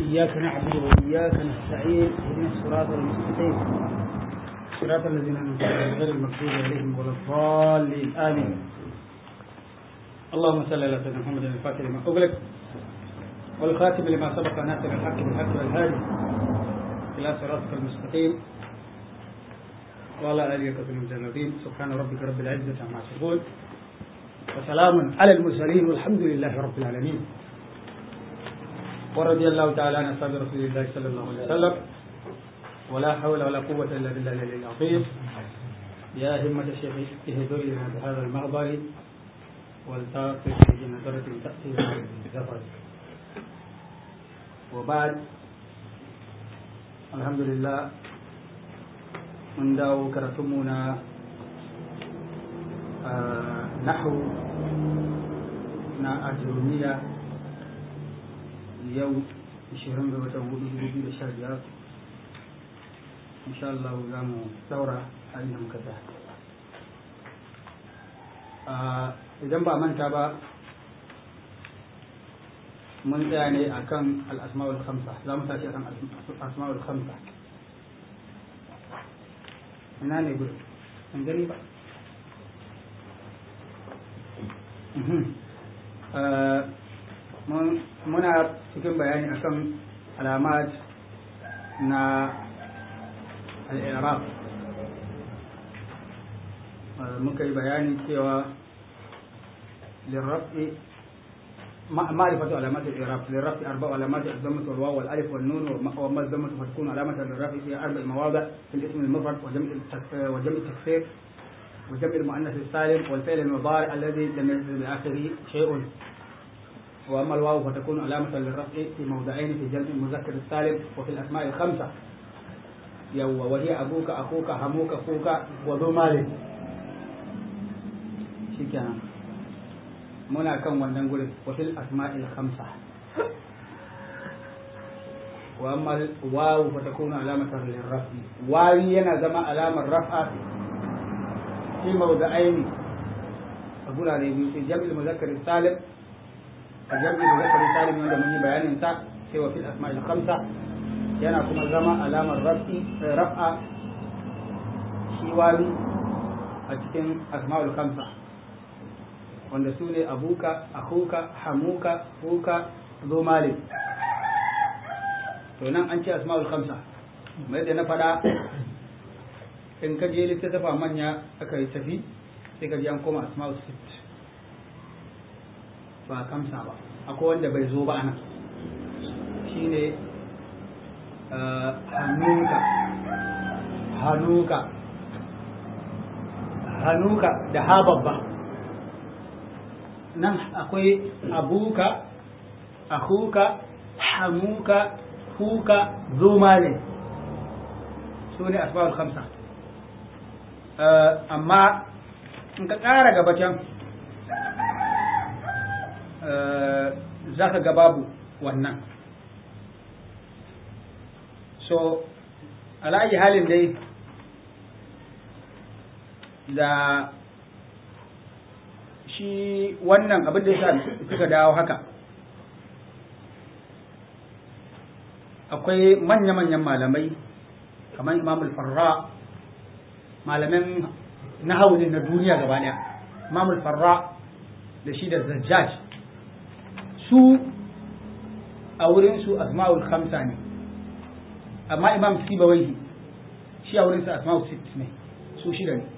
إياك نعبد وإياك نستعين اهدنا الصراط المستقيم صراط الذين أنعمت عليهم غير المغضوب عليهم ولا الضالين آمين اللهم صل على سيدنا محمد الفاتح لما أغلق والخاتم لما سبق ناصر الحق بالحق والهادي إلى صراطك المستقيم وعلى آله وصحبه المجاهدين سبحان ربك رب العزة عما يصفون وسلام على المرسلين والحمد لله رب العالمين ورضي الله تعالى عن أصحاب رسول الله صلى الله عليه وسلم ولا حول ولا قوة إلا بالله العلي العظيم يا همة الشيخ اهدر لنا بهذا المغبر والتاقف في نظرة تأتي بالزفر وبعد الحمد لله mun dawo karatunmu na nahu na ajirumiya yau 20 ga watan 2015 insha Allah za mu daura a inda muka ta idan ba manta ba mun tsaya ne akan al-asma'ul khamsa za mu tashi akan al-asma'ul khamsa ina ne gudu an gani ba muna cikin bayani akan alamat na al'iraq muka yi bayani cewa lirrafi معرفة علامات الإعراب للرفع أربع علامات الضمة والواو والألف والنون وما الضمة فتكون علامة للرفع في أربع مواضع في الاسم المفرد وجمع وجمع التكسير وجمع المؤنث السالم والفعل المضارع الذي لم ينزل بآخره شيء وأما الواو فتكون علامة للرفع في موضعين في جمع المذكر السالم وفي الأسماء الخمسة يو وهي أبوك أخوك هموك أخوك وذو مال شكرا muna kan wannan gurin wafil asma'il khamsa wa amma wawu fa takunu alamatan lirrafi wawi yana zama alamar raf'a fi mawda'aini a gurare biyu sai jam'il muzakkar salim a jam'il muzakkar salim wanda mun yi bayanin sa sai wa fil asma'il khamsa yana kuma zama alamar rafi raf'a shi wawi a cikin asma'ul khamsa wanda su ne abuka akuka hamuka fuka zo malik to nan an ce asma'ul khamsa mai da na faɗa in ka je littattafa manya aka yi tafi sai ka je an koma asma'ul sit ba kamsa ba akwai wanda bai zo ba anan shine hanuka hanuka hanuka da ha babba nan akwai abuka akuka hamuka fuka zumale su ne asbabul khamsa amma in ka ƙara gaba can za ka ga babu wannan so ala'ayi halin dai da shi wannan abin da ya suka dawo haka akwai manya-manyan malamai kamar imam farra malamin nahawunin na duniya gaba daya imam farra da shi da zajjaj su a wurinsu asma'ul khamsa ne amma imam sibawaihi shi a wurinsa asma'ul sit ne su shida ne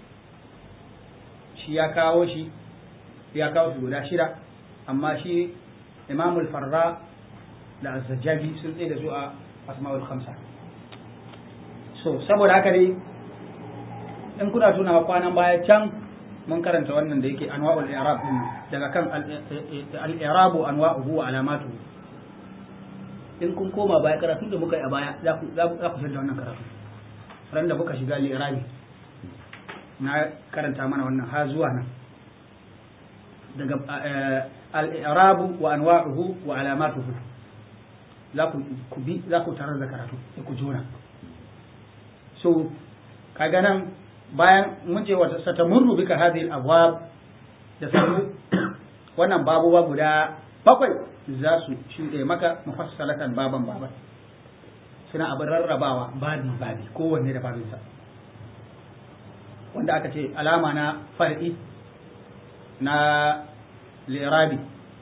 shi ya kawo shi ya kawo su guda shida amma shi imamul farra da azzajjabi sun tsaye da su a asma'ul khamsa so saboda haka dai in kuna tunawa kwanan baya can mun karanta wannan da yake anwa'ul i'rab din daga kan al-i'rabu anwa'uhu wa alamatuhu in kun koma baya karatun da muka yi a baya za ku za ku da wannan karatu ran da muka shiga al-i'rabi na karanta mana wannan ha zuwa nan daga al-i'rabu wa anwa'uhu wa alamatuhu za ku ku bi za ku tarar da karatu sai ku jona so kaga nan bayan mun ce wata satamurru bika hadhihi al-abwab da sanu wannan babuwa guda bakwai za su shuɗe maka mufassalatan baban baban suna abin rarrabawa babi babi kowanne da babinsa wanda aka ce alama na far'i na lirabi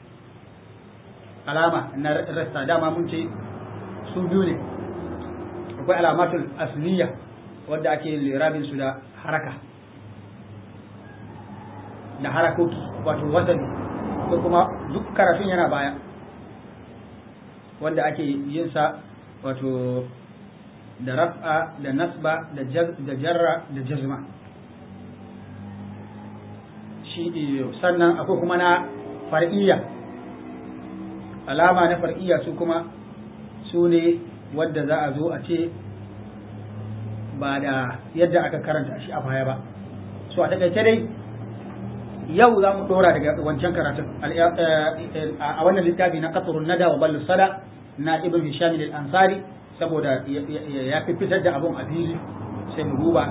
alama na rasta dama mun ce su biyu ne akwai alamatul asliya wadda ake lirabin su da haraka da harakoki wato wasani ko kuma duk karatun yana baya wanda ake yin sa wato da raf'a da nasba da jarra da jazma shi sannan akwai kuma na far'iyya alama na far'iyya su kuma su ne wadda za a zo a ce ba da yadda aka karanta shi a baya ba so a takaice dai yau za mu dora daga wancan karatun a wannan littafi na qatrun nada wa ballu sada na ibn hisham al-ansari saboda ya fi fitar da abun a fili sai mu duba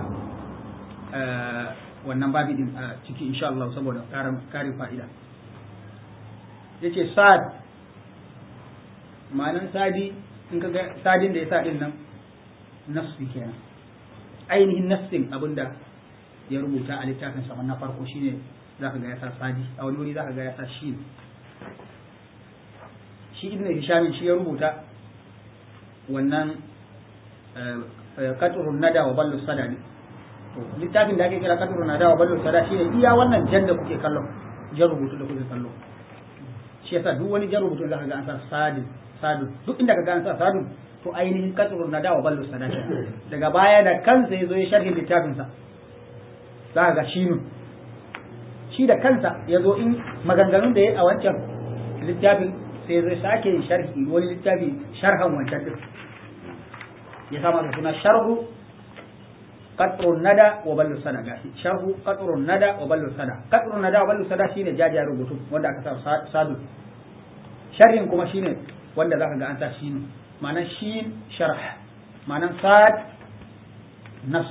wannan babi din a ciki insha Allah saboda karin fa'ida yace sad ma'anan sadi in ka ga sadin da ya sa din nan nassi kenan ainihin nassin abinda ya rubuta a littafin sa na farko shine zaka ga ya sa sadi a wani wuri zaka ga ya sa shi shi ibn hisham shi ya rubuta wannan qatrun nada wa ballu sada ne to littafin da ake kira qatrun nada wa ballu sada shine iya wannan jan da kuke kallo jan rubutu da kuke kallo shi yasa duk wani jan rubutu zaka ga an sa sadi sadu duk inda ka ga an sa sadu to ainihin qatrun nada wa ballu sada daga baya da kansa yazo ya sharhi littafin sa zaka ga shinu shi da kansa yazo in maganganun da ya a wancan littafin sai zai sake yin sharhi wani littafi sharhan wancan din ya sama da suna sharhu qatrun nada wa ballu sada gashi sharhu qatrun nada wa ballu sada qatrun nada wa ballu sada shine jajiya rubutu wanda aka sa sadu sharhin kuma shine wanda zaka ga an sa shine ma'anan shin sharh ma'anan sad nas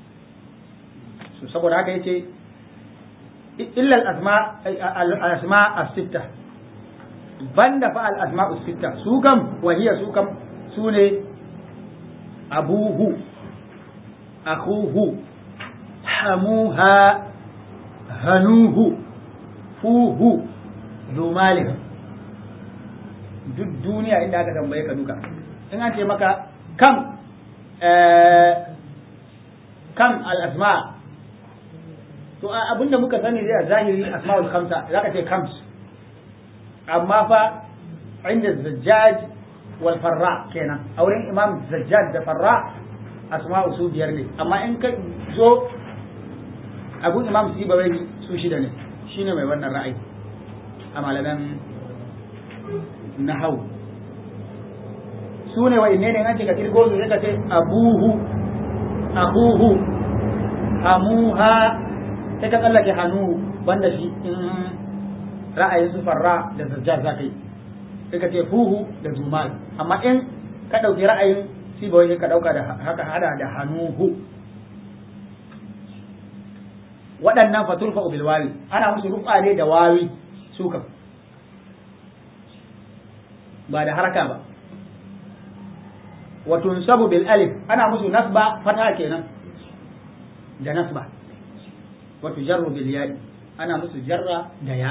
so saboda haka yace illa al-asma al-asma as-sittah banda fa al-asma'u sitta su kam wahiya su kam su ne abuhu akhuhu hamuha hanuhu fuhu zumalih duk duniya inda aka tambaye ka duka in an ce maka kam kam al-asma to abinda muka sani zai zahiri asma'ul khamsa zaka ce kams amma fa inda zajjaj wal farra kenan a wurin imam zajjaj da farra asma'u su biyar ne amma in ka zo abu imam sibawai su shida ne shine mai wannan ra'ayi a malaman nahau su ne wa inne ne an ce ka kirgo su ka ce abuhu abuhu hamuha sai ka tsallake hannu banda shi in ra'ayin su farra da zajjar za ka yi sai ka ce fuhu da zumal amma in ka ɗauki ra'ayin sibawai ka ɗauka da haka hada da hanuhu waɗannan faturfa bil wawi ana musu rufa ne da wawi su kan ba da haraka ba wa tunsabu bil alif ana musu nasba fata kenan da nasba wa tujarru bil ya'i ana musu jarra da ya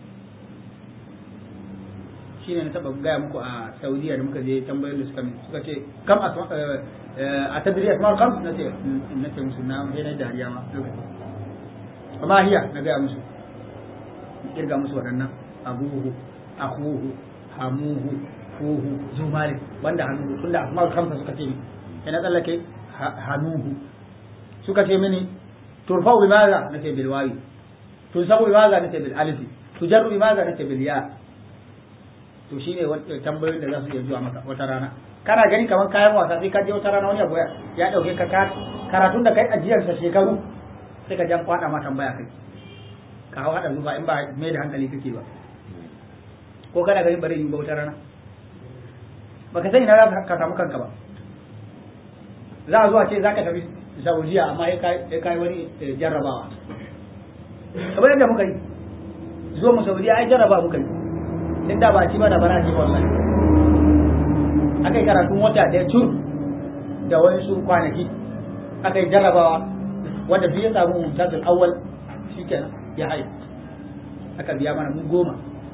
shine na taba gaya muku a Saudiya da muka je tambayar da suka suka ce kam a tadri asma'ul khams nace nace musu na sai na dariya ma lokaci amma hiya na gaya musu kirga musu waɗannan abuhu akuhu hamuhu fuhu zumari banda hanuhu tunda asma'ul khams suka ce sai na tsallake hanuhu suka ce mini turfa'u bimaza nace bil wawi tunsabu bimaza nace bil alifi tujarru bimaza nace bil ya to shine tambayoyin da za su iya zuwa maka wata rana kana gani kamar kayan wasa sai ka je wata rana wani abu ya dauke ka karatun da kai ajiyar sa shekaru sai ka jan kwada ma tambaya kai ka hau hada zuba in ba mai da hankali kake ba ko kana ganin bari yi ba wata rana baka sani na za ka samu kanka ba za a zuwa ce za ka tafi saudiya amma ya kai wani jarrabawa kamar yadda muka yi zo mu saudiya ai jarraba muka yi in da ba ci ba da bara ci wallahi aka yi karatun wata ɗaya tur da wani su kwanaki aka yi jarrabawa wanda duk ya samu mumtazul awwal shikenan ya haye aka biya mana mu goma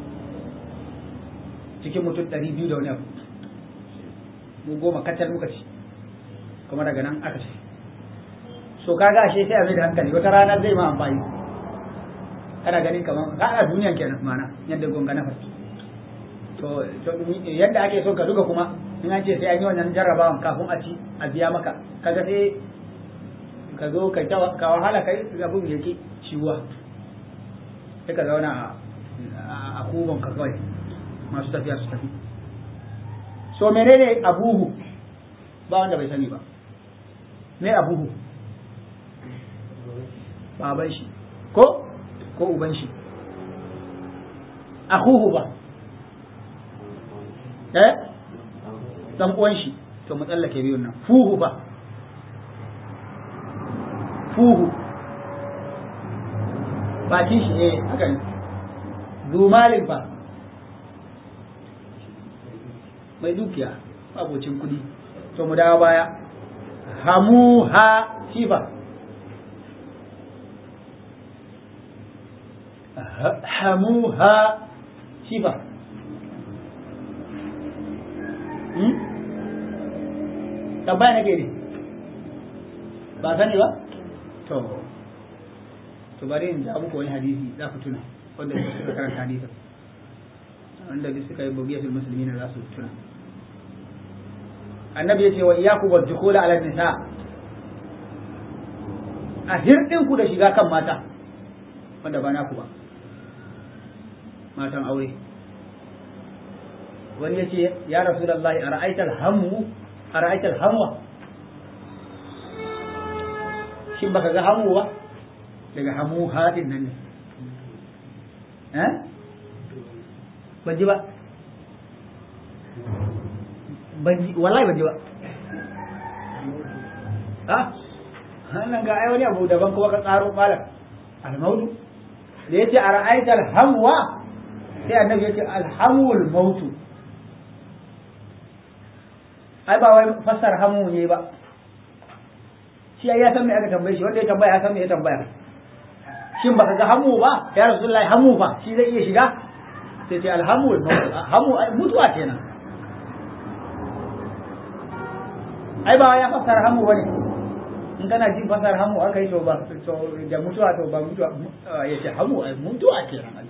cikin mutum ɗari biyu da wani abu mu goma kacal muka ci kuma daga nan aka ci so kaga ashe sai a mai da hankali wata rana zai ma amfani kana ganin kamar ka a duniyan kenan mana yadda gonga na farki to yadda ake so ka duka kuma in an ce sai an yi wannan jarrabawan kafin a ci a biya maka kaga sai ka zo ka ka wahala kai abin yake ciwa sai ka zauna a kubon ka kawai masu tafiya su tafi so menene abuhu ba wanda bai sani ba me abuhu baban shi ko ko uban shi akuhu ba eh dan uwan shi to mu tsallake biyun nan fuhu ba fuhu bakin shi eh haka ne zumalin ba mai dukiya abocin kudi to mu dawo baya hamuha sifa hamuha sifa hmm? tambaya nake ne ba sani ba to to bari in ja muku wani hadisi za ku tuna wanda suka karanta hadisin wanda duk suka yi bugiyatul muslimina za su tuna annabi ya ce wa iyaku wa dukula ala nisa a hirɗin ku da shiga kan mata wanda ba naku ba matan aure wani ya ce ya rasulullahi a ra'aitar hamu a ra'aitar hamwa shin baka ga hamu ba daga hamu haɗin nan ne eh ban ji ba wallahi ban ji ba ha wannan ga ai wani abu daban kuma ka tsaro malam almautu da yace a ra'aital hamwa sai annabi yace alhamul mautu ai ba wai fassar hamu ne ba shi ya san me aka tambaye shi wanda ya tambaya ya san me ya tambaya shin baka ga hamu ba ya rasulullahi hamu fa shi zai iya shiga sai ce alhamul mautu hamu mutuwa kenan ai ba ya fasara hamu bane in kana jin fasara hamu aka yi to ba to da mutuwa to ba mutuwa ya ce hamu ai mutuwa kenan ai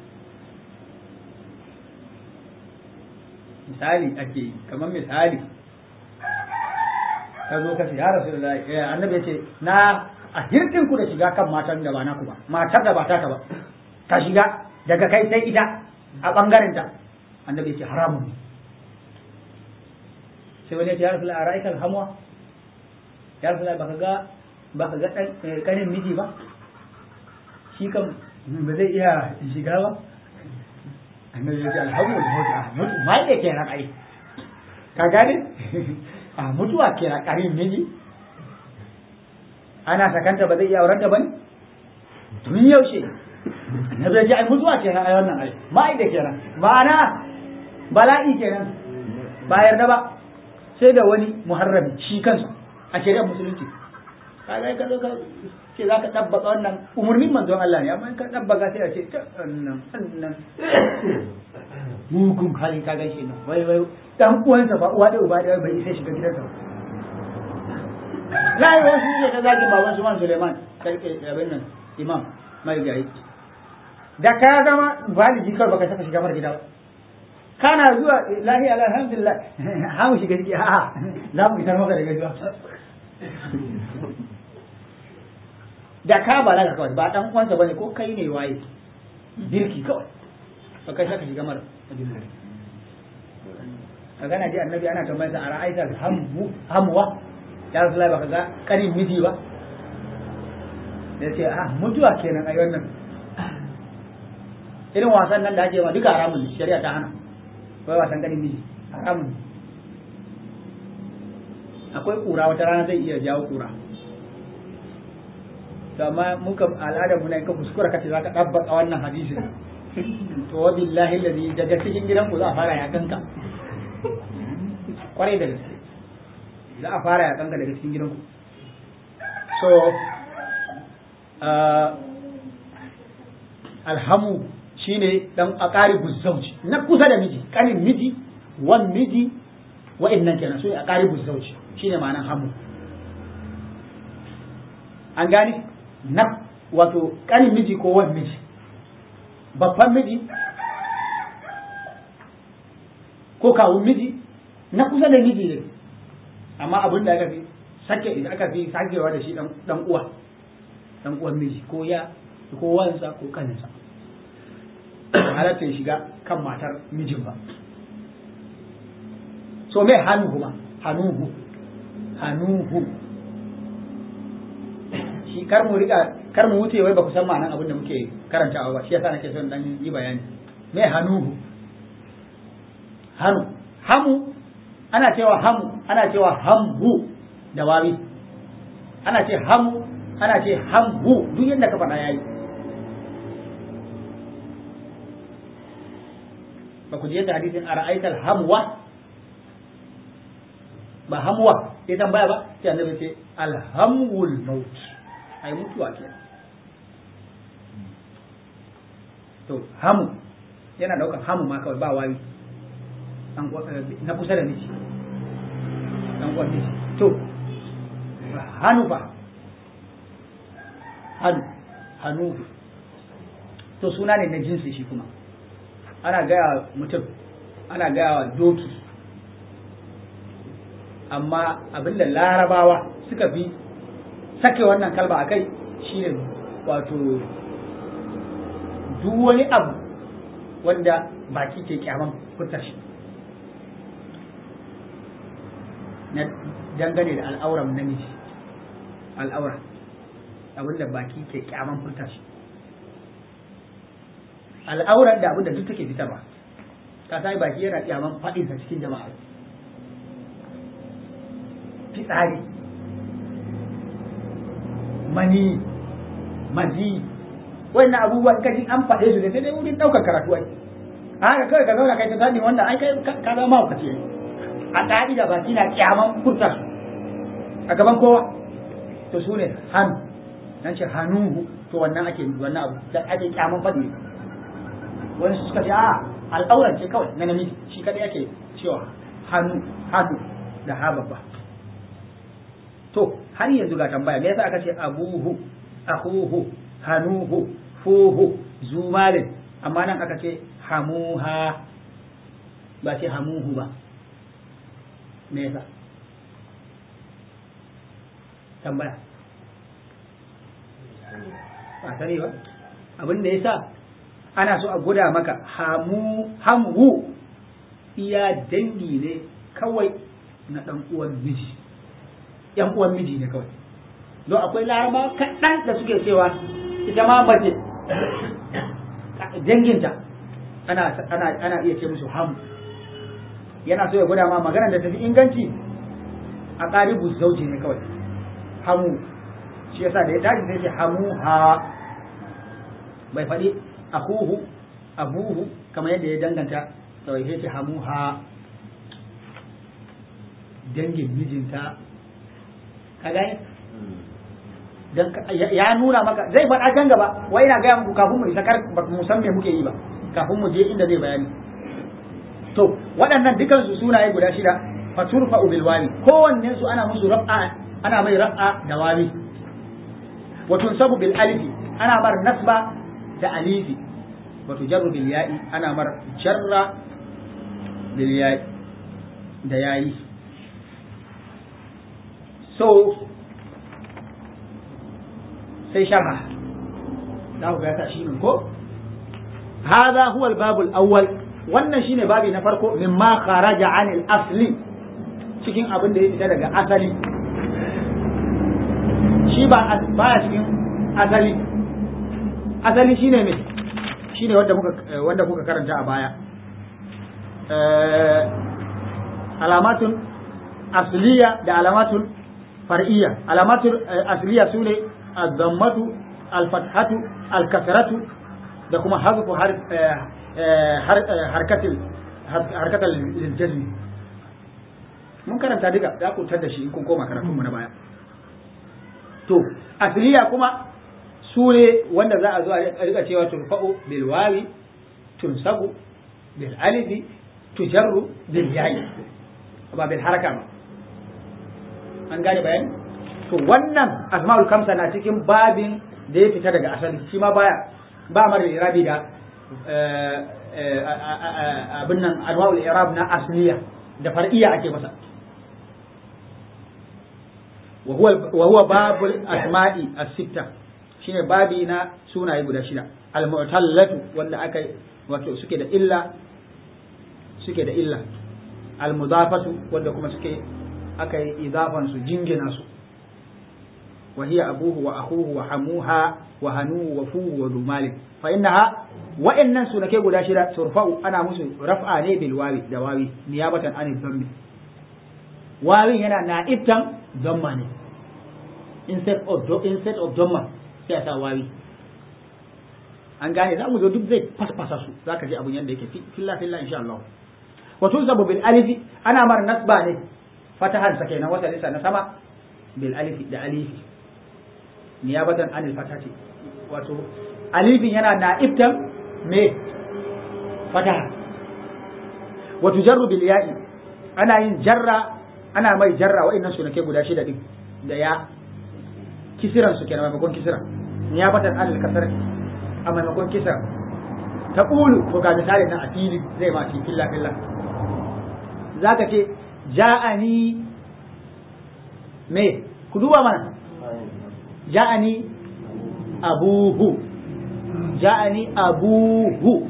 misali ake yi kamar misali ka zo ka ce ya rasu da annabi ya ce na a hirɗin ku da shiga kan matan da ba naku ba matar da ba taka ba ka shiga daga kai sai ita a ɓangaren ta annabi ya ce haramun ne sai wani ya ce ya rasu a ra'aikar hamwa ya rasu baka ga baka ga kanin miji ba shi kan ba zai iya shiga ba annabi ya ce alhamdulillah mutu mai da ke ran ai ka gane a mutuwa ke ran kanin miji ana sakanta ba zai iya aurenta ba ne tun yaushe annabi ya ce ai mutuwa ke ran ai wannan ai mai da ke ran ma'ana bala'i kenan ba yarda ba sai da wani muharrami shi kansa a shari'ar musulunci kaga ka zo ka ce za ka ɗabbaka wannan umarnin manzon Allah ne amma in ka ɗabbaka sai a ce ta wannan wannan mugun hali ka gaishe nan wai wai dan uwansa ba uwa da uba da bai sai shiga gidansa ba lai wasu ne ka zagi baban su man Suleiman karke abin nan imam mai gayi da ka zama baliji kawai baka saka shiga mar gida ba kana zuwa lahi alhamdulillah ha mu shiga ciki a'a za mu isar maka da gaisuwa da ka balaga kawai ba dan uwansa bane ko kai ne waye birki kawai ba kai saka shiga mara ka gana ji annabi ana tambayar sa a ra'aita hamu hamuwa ya rasulullahi baka ga kanin miji ba da ce ah mutuwa kenan ai wannan irin wasan nan da ake ma duka haramun shari'a ta hana wai wasan ganin miji haramun akwai kura wata rana zai iya jawo kura to amma muka al'adar mu ne ka kuskura kace zaka dabbaka wannan hadisin to wa billahi ladhi daga cikin gidan ku za a fara ya kanka kwarai da gaske za a fara ya kanka daga cikin gidan ku so alhamu shine dan aqaribu zawji na kusa da miji kanin miji wan miji wa'annan kenan su ne aqaribu zawji shine ma'anar hamu an gane na wato kanin miji ko wan miji babban miji ko kawun miji na kusa da miji ne amma abin da aka fi sake aka fi sakewa da shi dan uwa dan uwan miji ko ya ko wansa ko kaninsa halatta ya shiga kan matar mijin ba so me hannu kuma hannuhu hannuhu shi kar mu riga kar mu wuce wai ba ku san ma'anan abin da muke karantawa ba shi yasa nake son dan yi bayani me hannuhu hannu hamu ana cewa hamu ana cewa hamhu da wawi ana ce hamu ana ce hamhu duk yadda ka faɗa yayi ba ku ji yadda hadisin ara'aital hamwa ba hamwa sai tambaya ba sai annabi ce alhamul maut ai mutuwa ke to hamu yana daukan hamu ma kawai ba wawi na kusa da miji dan uwan miji to hannu ba hannu hannu to suna ne na jinsi shi kuma ana gaya mutum ana gaya wa doki amma abinda larabawa suka fi sake wannan kalba a kai shi ne wato duk wani abu wanda baki ke kyaman fitar shi na dangane da al'auran namiji al'aura abinda baki ke kyaman furta shi al'auran da abinda duk take fitarwa ka sai baki yana kyaman faɗinsa cikin jama'a fitsari mani mazi wannan abubuwan kaji an faɗe su da sai dai wurin ɗaukar karatu ai haka kawai ka zauna kai ta sani wannan ai kai ka zama mahaukaci ne a ƙa'ida baki na kyaman furta su a gaban kowa to su ne hannu nan ce hannuhu to wannan ake wannan abu da ake kyaman faɗi wani suka ce a al'auran ce kawai na namiji shi kadai ake cewa hannu hannu da ha babba to har yanzu ga tambaya me yasa aka ce abuhu akhuhu hanuhu fuhu zumalin amma nan aka ce hamuha ba ce hamuhu ba me yasa tambaya ba sani ba abin da yasa ana so a guda maka hamu hamhu iya dangi ne kawai na dan uwan miji yan uwan miji ne kawai don akwai laraba kaɗan da suke cewa ita ma mace danginta ana ana ana iya ce musu hamu yana so ya gwada ma maganar da tafi inganci a ƙaribu zauji ne kawai hamu shi yasa da ya tashi sai ce hamu ha bai faɗi akuhu abuhu kamar yadda ya danganta kawai sai ce hamu ha dangin mijinta ka gane dan ya nuna maka zai faɗa can gaba wai ina gaya muku kafin mu isa kar ba mu san me muke yi ba kafin mu je inda zai bayani to waɗannan dukan su sunaye guda shida faturfa bil wali kowanne su ana musu raf'a ana mai raf'a da wali wa tunsabu bil alifi ana mar nasba da alifi wa tujarru bil ya'i ana mar jarra bil ya'i da yayi so sai sharha za ku ga ta shi ko هذا هو الباب الأول wannan shine babi na farko mimma kharaja anil asli cikin abin da ya fita daga asali shi ba baya cikin asali asali shine me shine wanda muka wanda kuka karanta a baya alamatun asliya da alamatun far'iyya alamatun asliya sune الضمة الفتحة الكسرة da kuma hazfu har harkatil harkatal jazmi mun karanta duka za ku tar da shi in kun koma karatu mu na baya to asliya kuma su ne wanda za a zo a rika cewa turfa'u bil wawi tunsabu bil alifi tujarru bil yayi ba bil haraka ba an gane bayani to wannan asma'ul kamsa na cikin babin da ya fita daga asali shi ma baya ba mara irabi da abin nan anwa'ul irab na asliya da far'iyya ake masa wa huwa babul asma'i as-sitta shine babi na sunaye guda shida al-mu'tallatu wanda aka wato suke da illa suke da illa al-mudafatu wanda kuma suke aka yi idafan su jingina su wa hiya abuhu wa akhuhu wa hamuha wa hanu wa fu wa dumali fa innaha wa innan sunake guda shida turfa'u ana musu raf'a ne bil wawi da wawi niyabatan an dhammi wawin yana na'ibtan dhamma ne instead of instead of dhamma sai a sa wawi an gane za mu zo duk zai fasfasa su zaka ji abun yanda yake filla filla insha Allah wa tuzabu bil alifi ana mar nasba ne fatahan sa kenan wata lisa na sama bil alifi da alifi niyabatan anil fatati wato alifin yana na'ibtan me fataha wa tujarru bil ya'i ana yin jarra ana mai jarra wa'annan sunake guda shida din da ya kisiran su kenan maimakon kisira niyabatan anil kasar a maimakon kisra ta ƙulu to ga misali na a fili zai ma fi filla filla za ka ce ja'ani me ku duba mana ja'ani abuhu ja'ani abuhu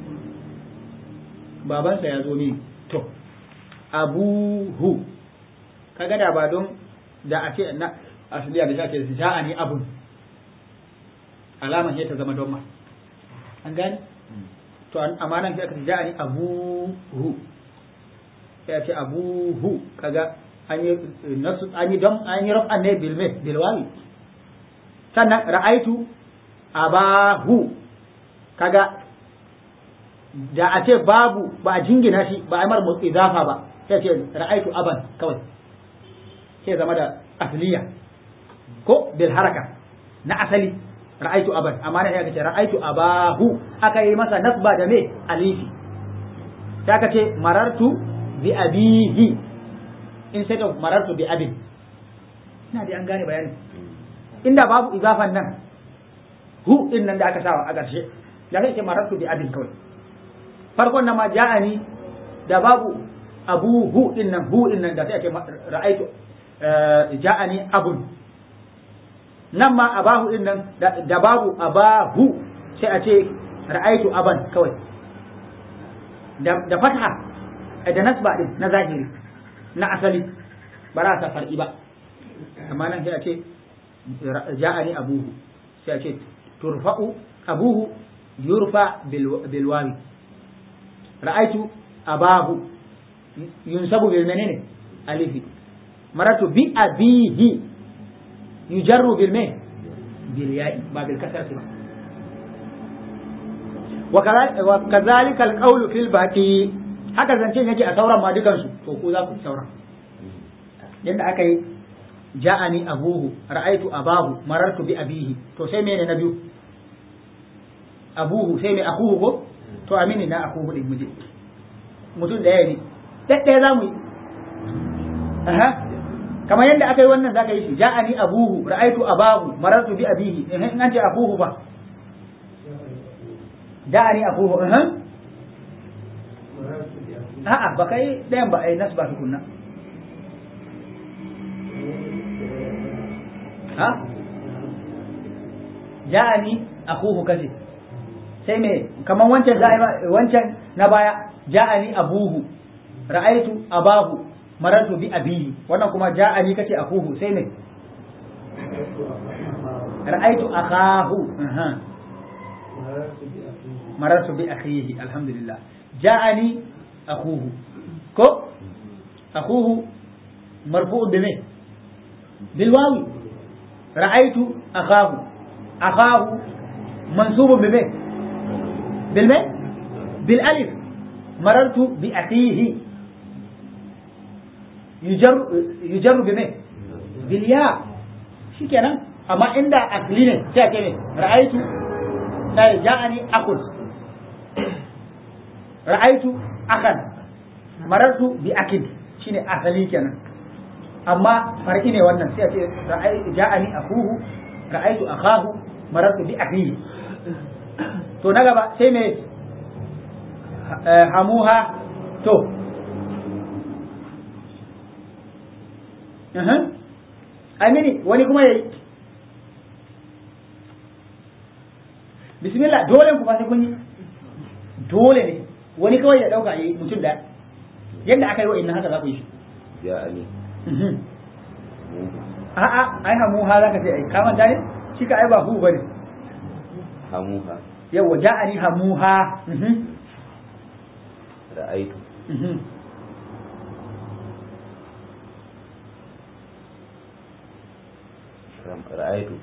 babansa ya zo ne to abuhu kaga da ba don da a ce na asliya da shake ja'ani abun alaman ya ta zama don ma an gani to amma nan sai aka ce ja'ani abuhu sai a ce abuhu kaga an yi nasu an yi don an yi raf'an ne bil me bil wawi sannan ra'aitu abahu kaga da a ce babu ba a jingina shi ba a mar idafa ba sai ce ra'aitu aban kawai sai zama da asliya ko bil haraka na asali ra'aitu aban amma nan ya ce ra'aitu abahu aka yi masa nasba da me alifi sai aka ce marartu bi abihi instead of marartu bi abin ina da an gane bayani inda babu izafan nan hu din nan da aka sawa a ƙarshe da kai ce marartu bi abin kawai farkon nan ma ja'ani da babu abu hu din nan hu din nan da sai ake ra'aitu ja'ani abun nan ma abahu din nan da babu abahu sai a ce ra'aitu aban kawai da fatha da nasba din na zahiri na asali ba za ta far'i ba amma nan sai a ce ja'ani abuhu sai a ce turfa'u abuhu yurfa bil wawi ra'aitu abahu yunsabu bil menene alifi maratu bi abihi yujarru bil me bil ya'i ba bil kasrati ba wa kadhalika al qawlu fil baqi haka zancen yake a sauran ma dukansu to ku za ku sauran yadda aka yi ja'ani abuhu ra'aitu abahu marartu bi abihi to sai mene na biyu abuhu sai mai akuhu ko to amini na akuhu din muje mutum daya ne ɗaya za mu yi aha kamar yadda aka yi wannan zaka yi shi ja'ani abuhu ra'aitu abahu marartu bi abihi in an ce akuhu fa ja'ani akuhu aha a'a ba kai ɗayan ba ai nasu ba tukunna ha ja'ani akuhu kace sai me kaman wancan da wancan na baya ja'ani abuhu ra'aitu abahu marartu bi abihi wannan kuma ja'ani kace akuhu sai me ra'aitu akahu marartu bi akhihi alhamdulillah ja'ani akuhu ko akuhu marfu'un bi me bil wawi ra'aitu akahu akahu mansubun bi me bil me bil alif marartu bi akhihi yujar yujar bi me bil ya shikenan amma inda akli ne sai ake ne ra'aitu sai ja'ani akul ra'aitu akan marartu bi akin shine asali kenan amma farki ne wannan sai a ce ja'ani akuhu ra'aitu akahu marartu bi akhihi to na gaba sai me hamuha to amini wani kuma yayi bismillah dole ku ba sai kun yi dole ne wani kawai ya dauka yayi mutum da yadda aka yi wa inna haka za ku yi shi ja'ani a'a ai hamuha zaka ce ai ka manta ne shi ka ai ba hu bane hamuha yawa ja'ani hamuha ra'aitu ra'aitu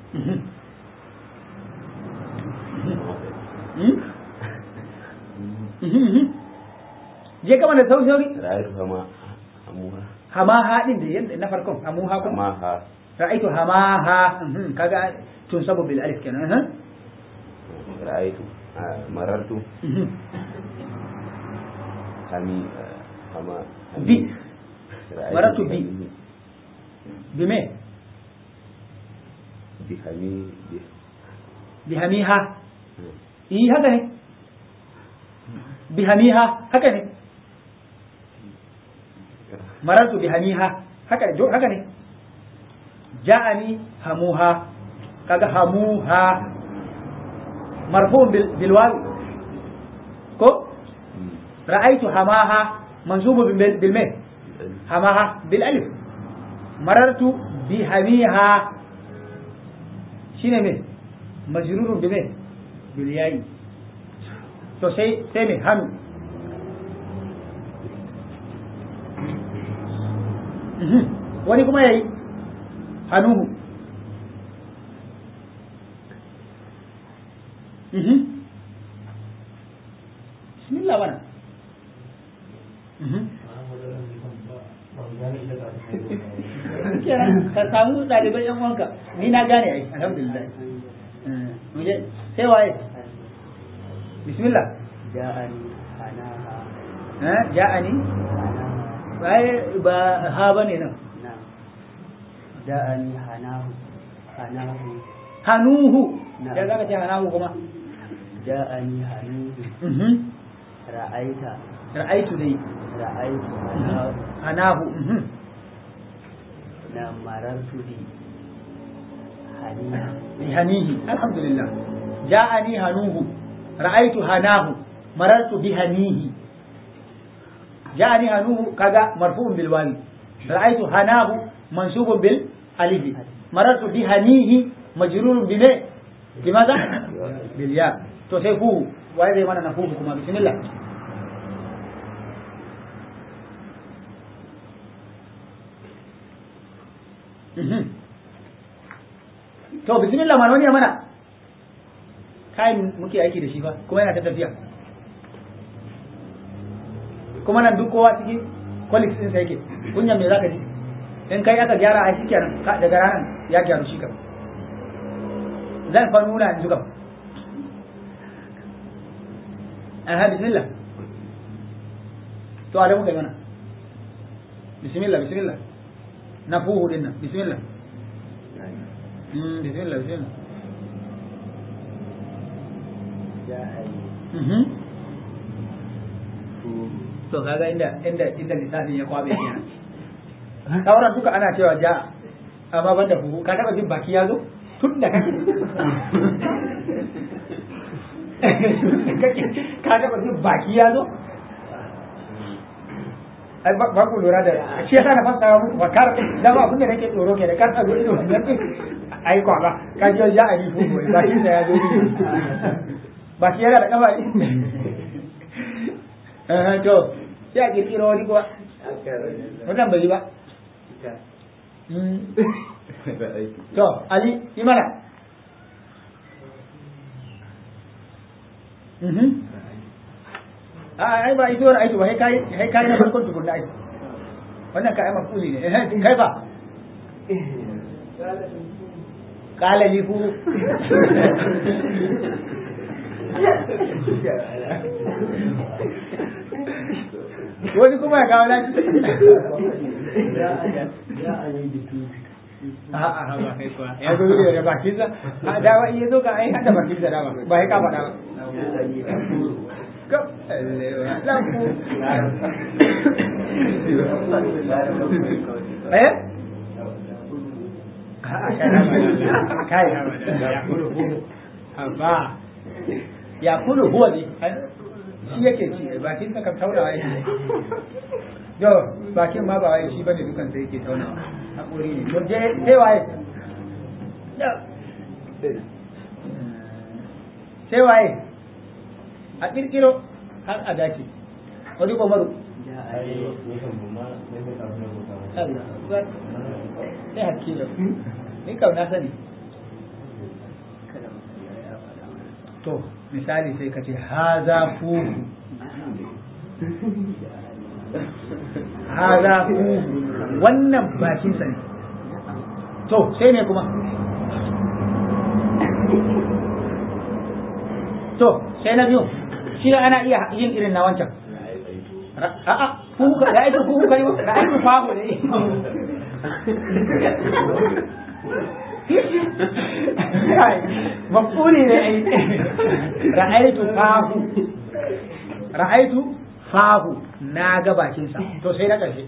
je kama da sauri sauri ra'aitu hama hamuha hamaha din da yadda na farkon hamuha kuma hamaha ra'aitu hamaha kaga tun sabu bil alif kenan ra'aitu marartu hami hama bi ra'aitu marartu bi bi me bi hami bi bi hamiha yi haka ne bi hamiha haka ne marartu bi hamiha haka ne haka ne ja'ani hamuha kaga hamuha marfu'un bil bil wawi ko ra'aytu hamaha mansubun bil bil me hamaha bil alif marartu bi hamiha shine me majrurun bi me bil yayi to sai sai me hanu wani kuma yayi hanuhu bismillah bana ka samu ɗaliban yan wanka ni na gane ai alhamdulillah muje sai waye bismillah ja'ani hanaha eh ja'ani waye ba ha bane nan na ja'ani hanahu hanahu hanuhu Na. ya zaka ce hanahu kuma ja'ani hanuhu mhm ra'aita ra'aitu dai ra'aitu hanahu hanahu mhm na marartu bi haniha bihanihi alhamdulillah ja'ani hanuhu ra'aitu hanahu marartu bihanihi ja'ani hanuhu kaga marfu'un bil wawi ra'aitu hanahu mansubun bil alif marartu bihanihi majrurun bi me limadha bil ya to sai fu waye zai mana na fu kuma bismillah Mhm. to bismillah mana wani ya mana kayan muke aiki da shi ba kuma yana ta tafiya kuma nan duk kowa cikin colleagues din sa yake kunyan me zaka ji in kai aka gyara a shikenan ka daga ranar ya gyaru shi kam zan fa nuna yanzu kam aha bismillah to alamu kai mana bismillah bismillah na fuhu din nan bismillah Mm, bismillah bismillah ja'ani Mhm. fu to kaga inda inda inda lissafin ya kwabe kenan sauran duka ana cewa ja amma banda fuhu ka taba jin baki ya zo tun da kake Kake- ka taba jin baki ya zo ai ba ba ku lura da shi yasa na fassara muku ba kar da ba abin da nake tsoro ke da kar a zo ido wannan ai kwa ba ka ji ja a yi fuhu ba shi da ya zo ido ba shi yana da kafa ne Eh, to sai a kirkiro wani kuwa wannan bai yi ba Mm. ra'aitu to ali yi mana mhm a ai ba ito ra'aitu ba kai kai kai na farkon tukunna ai wannan ka ai mafuli ne eh kai ba kala li fu wani kuma ya kawo laki a'a ha ba kai kuwa ya zo da bakin sa a dawa iya zo ka ai hada bakin sa dawa ba ya ka faɗa ba Kap, lampu. Eh? kai ya kulu ba ya kulu huwa ne shi yake ci bakin sa kan taurawa yake yo bakin ma ba wai shi bane dukan sai yake taunawa hakuri ne to je sai waye sai waye a kirkiro har a dace wani komaru sai hakilo ni kau na sani to misali sai ka ce haza fuhu haza fuhu wannan bakin sa ne to sai ne kuma to sai na biyu shi ana iya yin irin na wancan a'a fuhu ka da aiki fuhu kai da aiki fahu ne mafuli ne ai ra'aitu fahu ra'aitu fahu na ga bakin sa to sai na karshe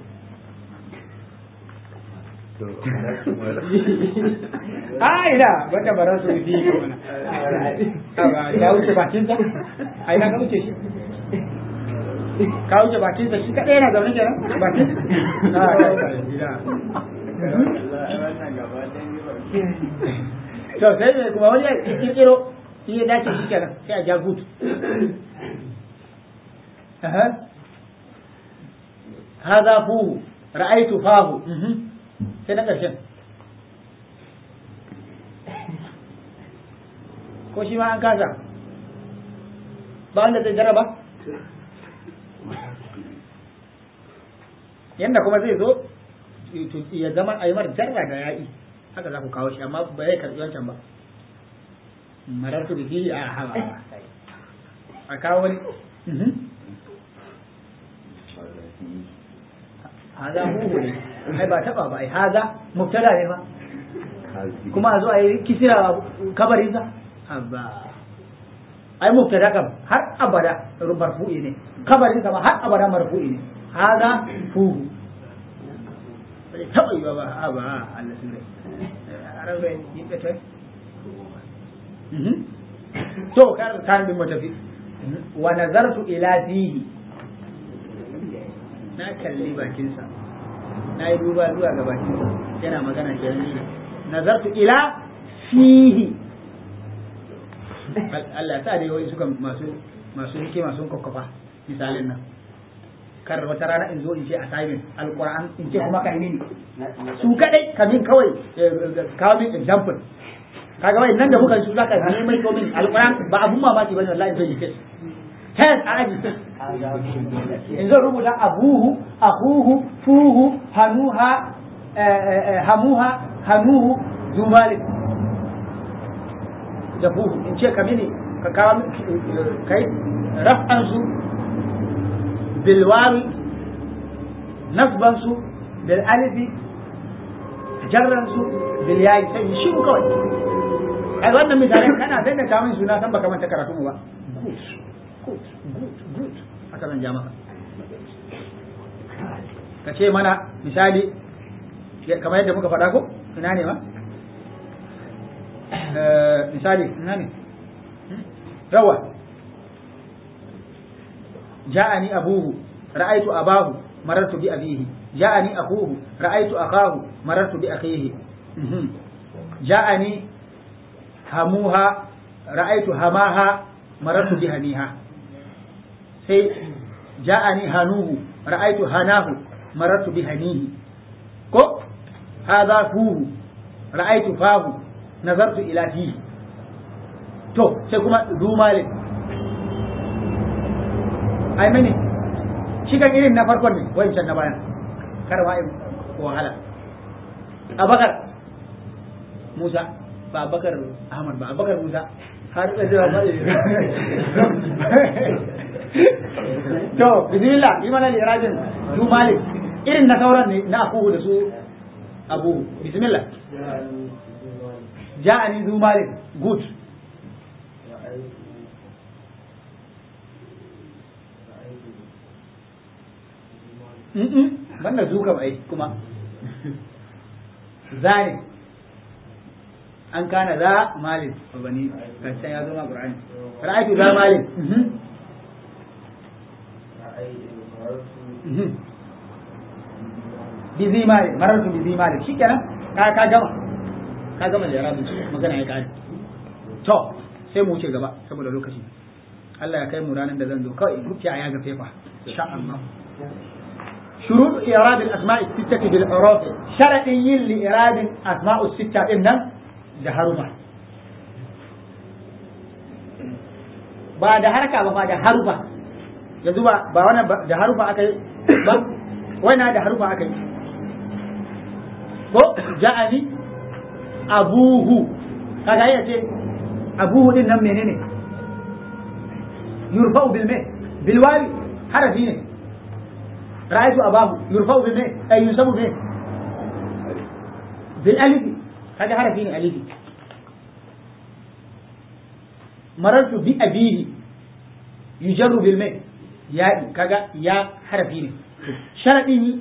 a ina wanda bara su fi kuma ya wuce bakin sa ai na ka wuce shi ka wuce bakin sa shi kadai yana zaune kenan bakin a kai gida to sai ne kuma wani ya kirkiro shi ya dace shi kenan sai a ja gutu هذا فوه رأيت فاه sai na ƙarshen ko shi ma an kasa ba wanda zai jaraba yadda kuma zai zo ya zama a yi mar jarra da ya'i haka za ku kawo shi amma ba zai karɓi wancan ba marar su biki a hawa a kawo wani haza huhu ne ai ba taba ba ai haza mubtada ne ba kuma a zo a yi kisira kabarinsa abba ai mubtada kam har abada marfu'i ne kabarin ma har abada marfu'i ne haza huhu bai taba yi ba a ba Allah sun rai ran rai yin ta to kar kan bin matafi wa nazartu ila fihi na kalli bakinsa na yi duba zuwa ga bakinsa yana magana ke ne nazartu ila fihi Allah ta da yawai suka masu masu hikima sun kokkofa misalin nan kar wata rana in zo in ce assignment alquran in ce kuma kai mini su kadai kamin kawai kawo min example kaga wai nan da muka su zaka ne mai komin alquran ba abun mamaki bane wallahi zai yi kai tas a aji in zan rubuta abuhu akuhu fuhu hanuha hamuha hanuhu zumalik da fuhu in ce ka mini ka kawo kai raf'an su bilwawi nasban su bil alifi jarran su bil yayi sai shi kawai ai wannan misalin kana sai da kawo suna san baka manta karatu mu ba good good good haka zan ja maka ka ce mana misali kamar yadda muka faɗa ko ina ne ma misali ina ne yawa ja'ani abuhu ra'aitu abahu marartu bi abihi ja'ani akuhu ra'aitu akahu marartu bi akhihi ja'ani hamuha ra'aitu hamaha marartu bi haniha sai ja'ani hanuhu ra'aitu hanahu marartu bi hanihi ko hadha fuhu ra'aitu fahu nazartu ila fihi to sai kuma du malik ai mene shi kan irin na farkon ne wancan na bayan kar ma in wahala abakar musa ba abakar ahmad ba abakar musa har da jira ba to bismillah yi mana lirajin du malik irin na sauran ne na akuhu da su abu bismillah ja'ani zu malik good Mm-mm, banda zu kam ai kuma zane an kana za malin bani kan ya zo ma qur'ani ra'aytu za malin mhm mhm bi zi malin marartu bi zi malin shikenan ka ka gama ka gama da yarabu magana ya kare to sai mu wuce gaba saboda lokaci Allah ya kai mu ranar da zan zo kawai rufe a yaga fefa insha Allah شروط إيراد الأسماء الستة بالحروف شرط لإيراد أسماء الستة إن جهرما بعد حركة بعد حرفة yanzu ba ba wannan da harufa aka yi ba wannan da harufa aka yi ko ja'ani abuhu kaga ya ce abuhu din nan menene yurfa'u bil me bil wawi harafi ne رأيت أباه يرفع بما أي ينسب به بالألف هذا حرفين ألف مررت بأبيه يجر بالماء يا كذا يا حرفين شرطه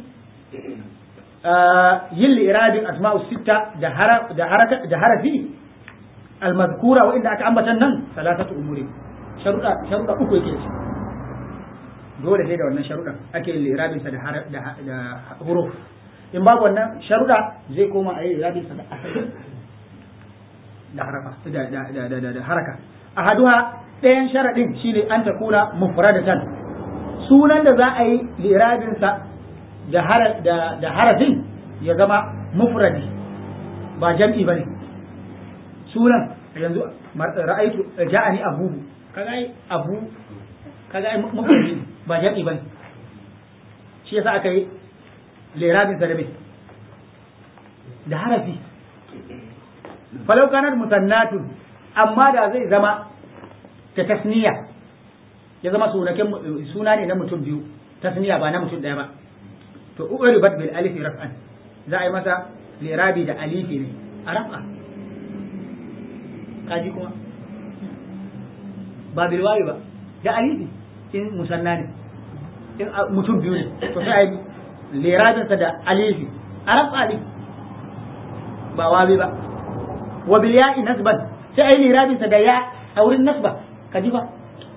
آه يلي إرادة أسماء الستة ده حرف ده حركة ده حرفي المذكورة وإن أكعمة النن ثلاثة أمور شرطة شرطة أكو كيس dole sai da wannan sharuɗa ake yin irabinsa da huruf in babu wannan sharuɗa zai koma a yi irabinsa da asali da harafa da haraka a haduha ɗayan sharaɗin shine an ta kuna mufradatan sunan da za a yi irabinsa da harafin ya zama mufradi ba jam'i ba ne sunan yanzu ra'aitu ja'ani abubu kaga abu kaga ai mufradi ba jam'i bane shi yasa aka yi lirabin sa da me da harafi falau kanat musannatun amma da zai zama ta tasniya ya zama sunaken suna ne na mutum biyu tasniya ba na mutum daya ba to uribat bil alif raf'an za a yi masa lirabi da alifi ne a raf'a kaji kuma ba bil wawi ba da alifi in musanna ne in mutum biyu ne to sai a yi lirajinsa da alifi a rafa alif ba wabi ba wa bil ya'i nasban sai a yi lirajinsa da ya a wurin nasba ka ji ba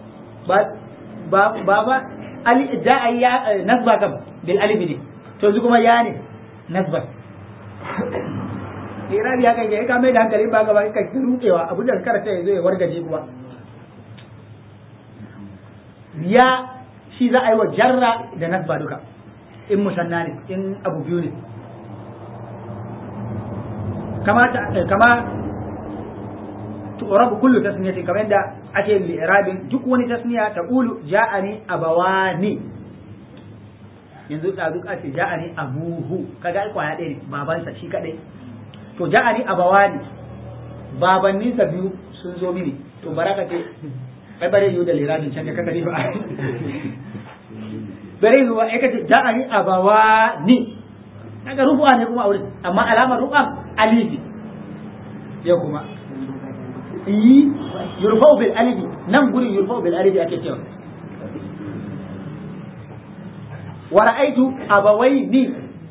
ba ba ba ali da a yi nasba kam bil alif ne to yanzu kuma ya ne nasban lirabi ya kai ka mai da hankali ba gaba ka rudewa abin da karanta ya zo ya wargaje kuma ya shi za a yi wa jarra da nasba duka in musanna ne in abu biyu ne kama kama tu'rabu kullu tasniyati kamar yadda ake li'irabin duk wani tasniya ta qulu ja'ani abawani yanzu da duk ake ja'ani abuhu kaga ai kwaya ɗaya ne babansa shi kadai to ja'ani abawani babanninsa biyu sun zo mini to baraka ce ai bare yiwu da liradin can da kaka ne ba bare yiwu ai kace ja'ani abawani kaga rufu'a ne kuma a wurin amma alamar rufa alifi ya kuma yi yurfa'u bil alifi nan gurin yurfa'u bil alifi ake cewa wa ra'aitu abawaini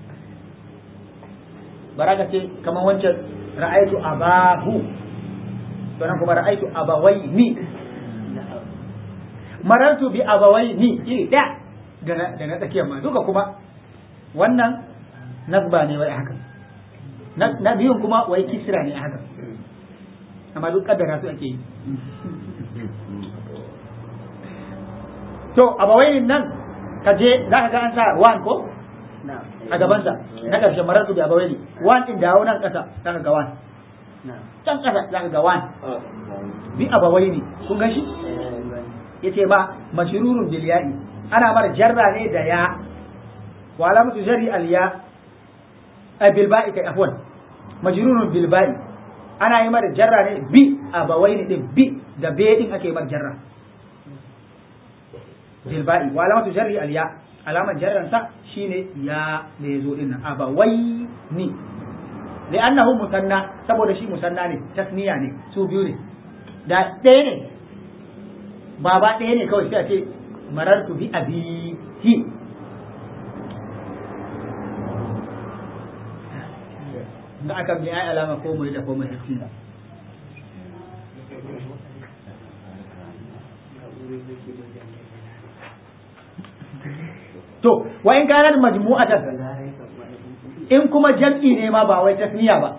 baraka ce kamar wancan ra'aitu abahu to nan kuma ra'aitu abawaini marartu bi abawaini iri da da na tsakiyar ma duka kuma wannan nasba ne wai haka na biyun kuma wai kisra ne haka amma duk kaddara su ake yi to abawainin nan ka je za ka ga an sa wan ko a gabansa na ƙarshe marartu bi abawaini wan din dawo nan ƙasa za ka ga wan can ƙasa za ka ga wan bi abawaini kun gan shi yace ba mashrurun bil ya'i ana mara jarra ne da ya wa alamatu jarri al ya a bilba'i kai afwan majrurun bilba'i ana yi mara jarra ne bi abawaini din bi da be din ake mara jarra bilba'i wa alamatu jarri al ya alaman jarran sa shine ya da yazo din nan abawaini li'annahu musanna saboda shi musanna ne tasniya ne su biyu ne da ɗaya ne baba ɗaya ne kawai sai a ce marartu bi abihi da aka bi ai alama ko mai da ko mai hakki to wa in kana majmu'atan in kuma jam'i ne ma ba wai tasniya ba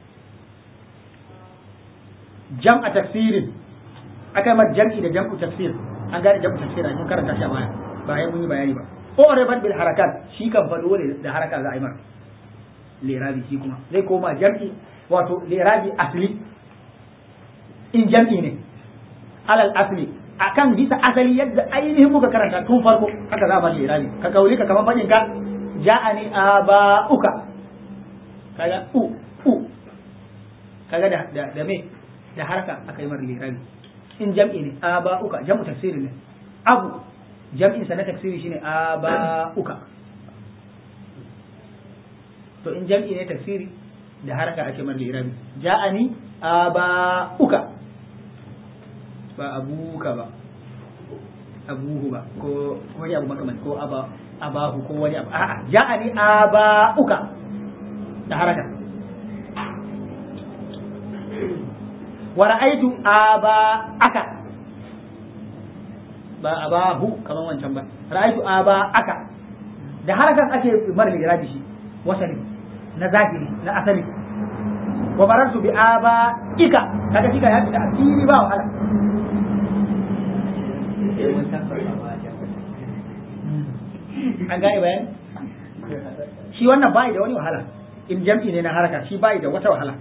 jam'a tafsirin akai ma jam'i da jam'u tafsir an gane jam'u tafsir mun karanta shi a baya bayan mun yi bayani ba ko rabat bil harakat shi kan fado ne da haraka za a yi mar lirabi shi kuma zai koma jam'i wato lirabi asli in jam'i ne alal asli akan bisa asali yadda ainihin muka karanta tun farko haka za a ba lirabi ka kauli ka kaman fadin ka ja'ani aba'uka kaga u u kaga da da, da me da haraka aka yi mar lirabi in jam'i ne aba'uka jam'u tafsiri ne abu jam'in sa na tafsiri shine aba'uka to in jam'i ne tafsiri da haraka ake mar lirabi ja'ani aba'uka ba abuka ba abuhu ba ko wani abu makamanci ko aba abahu ko wani abu a'a ja'ani aba'uka da haraka wa ra'aytu aba'aka ba abahu kaman wancan ba ra'aytu aba'aka da harakan ake mara lirabi shi wasali na zahiri na asali wa marartu bi aba'ika kaga shi ka ya fita asiri ba wahala an gane bayan shi wannan bai da wani wahala in jam'i ne na haraka shi bai da wata wahala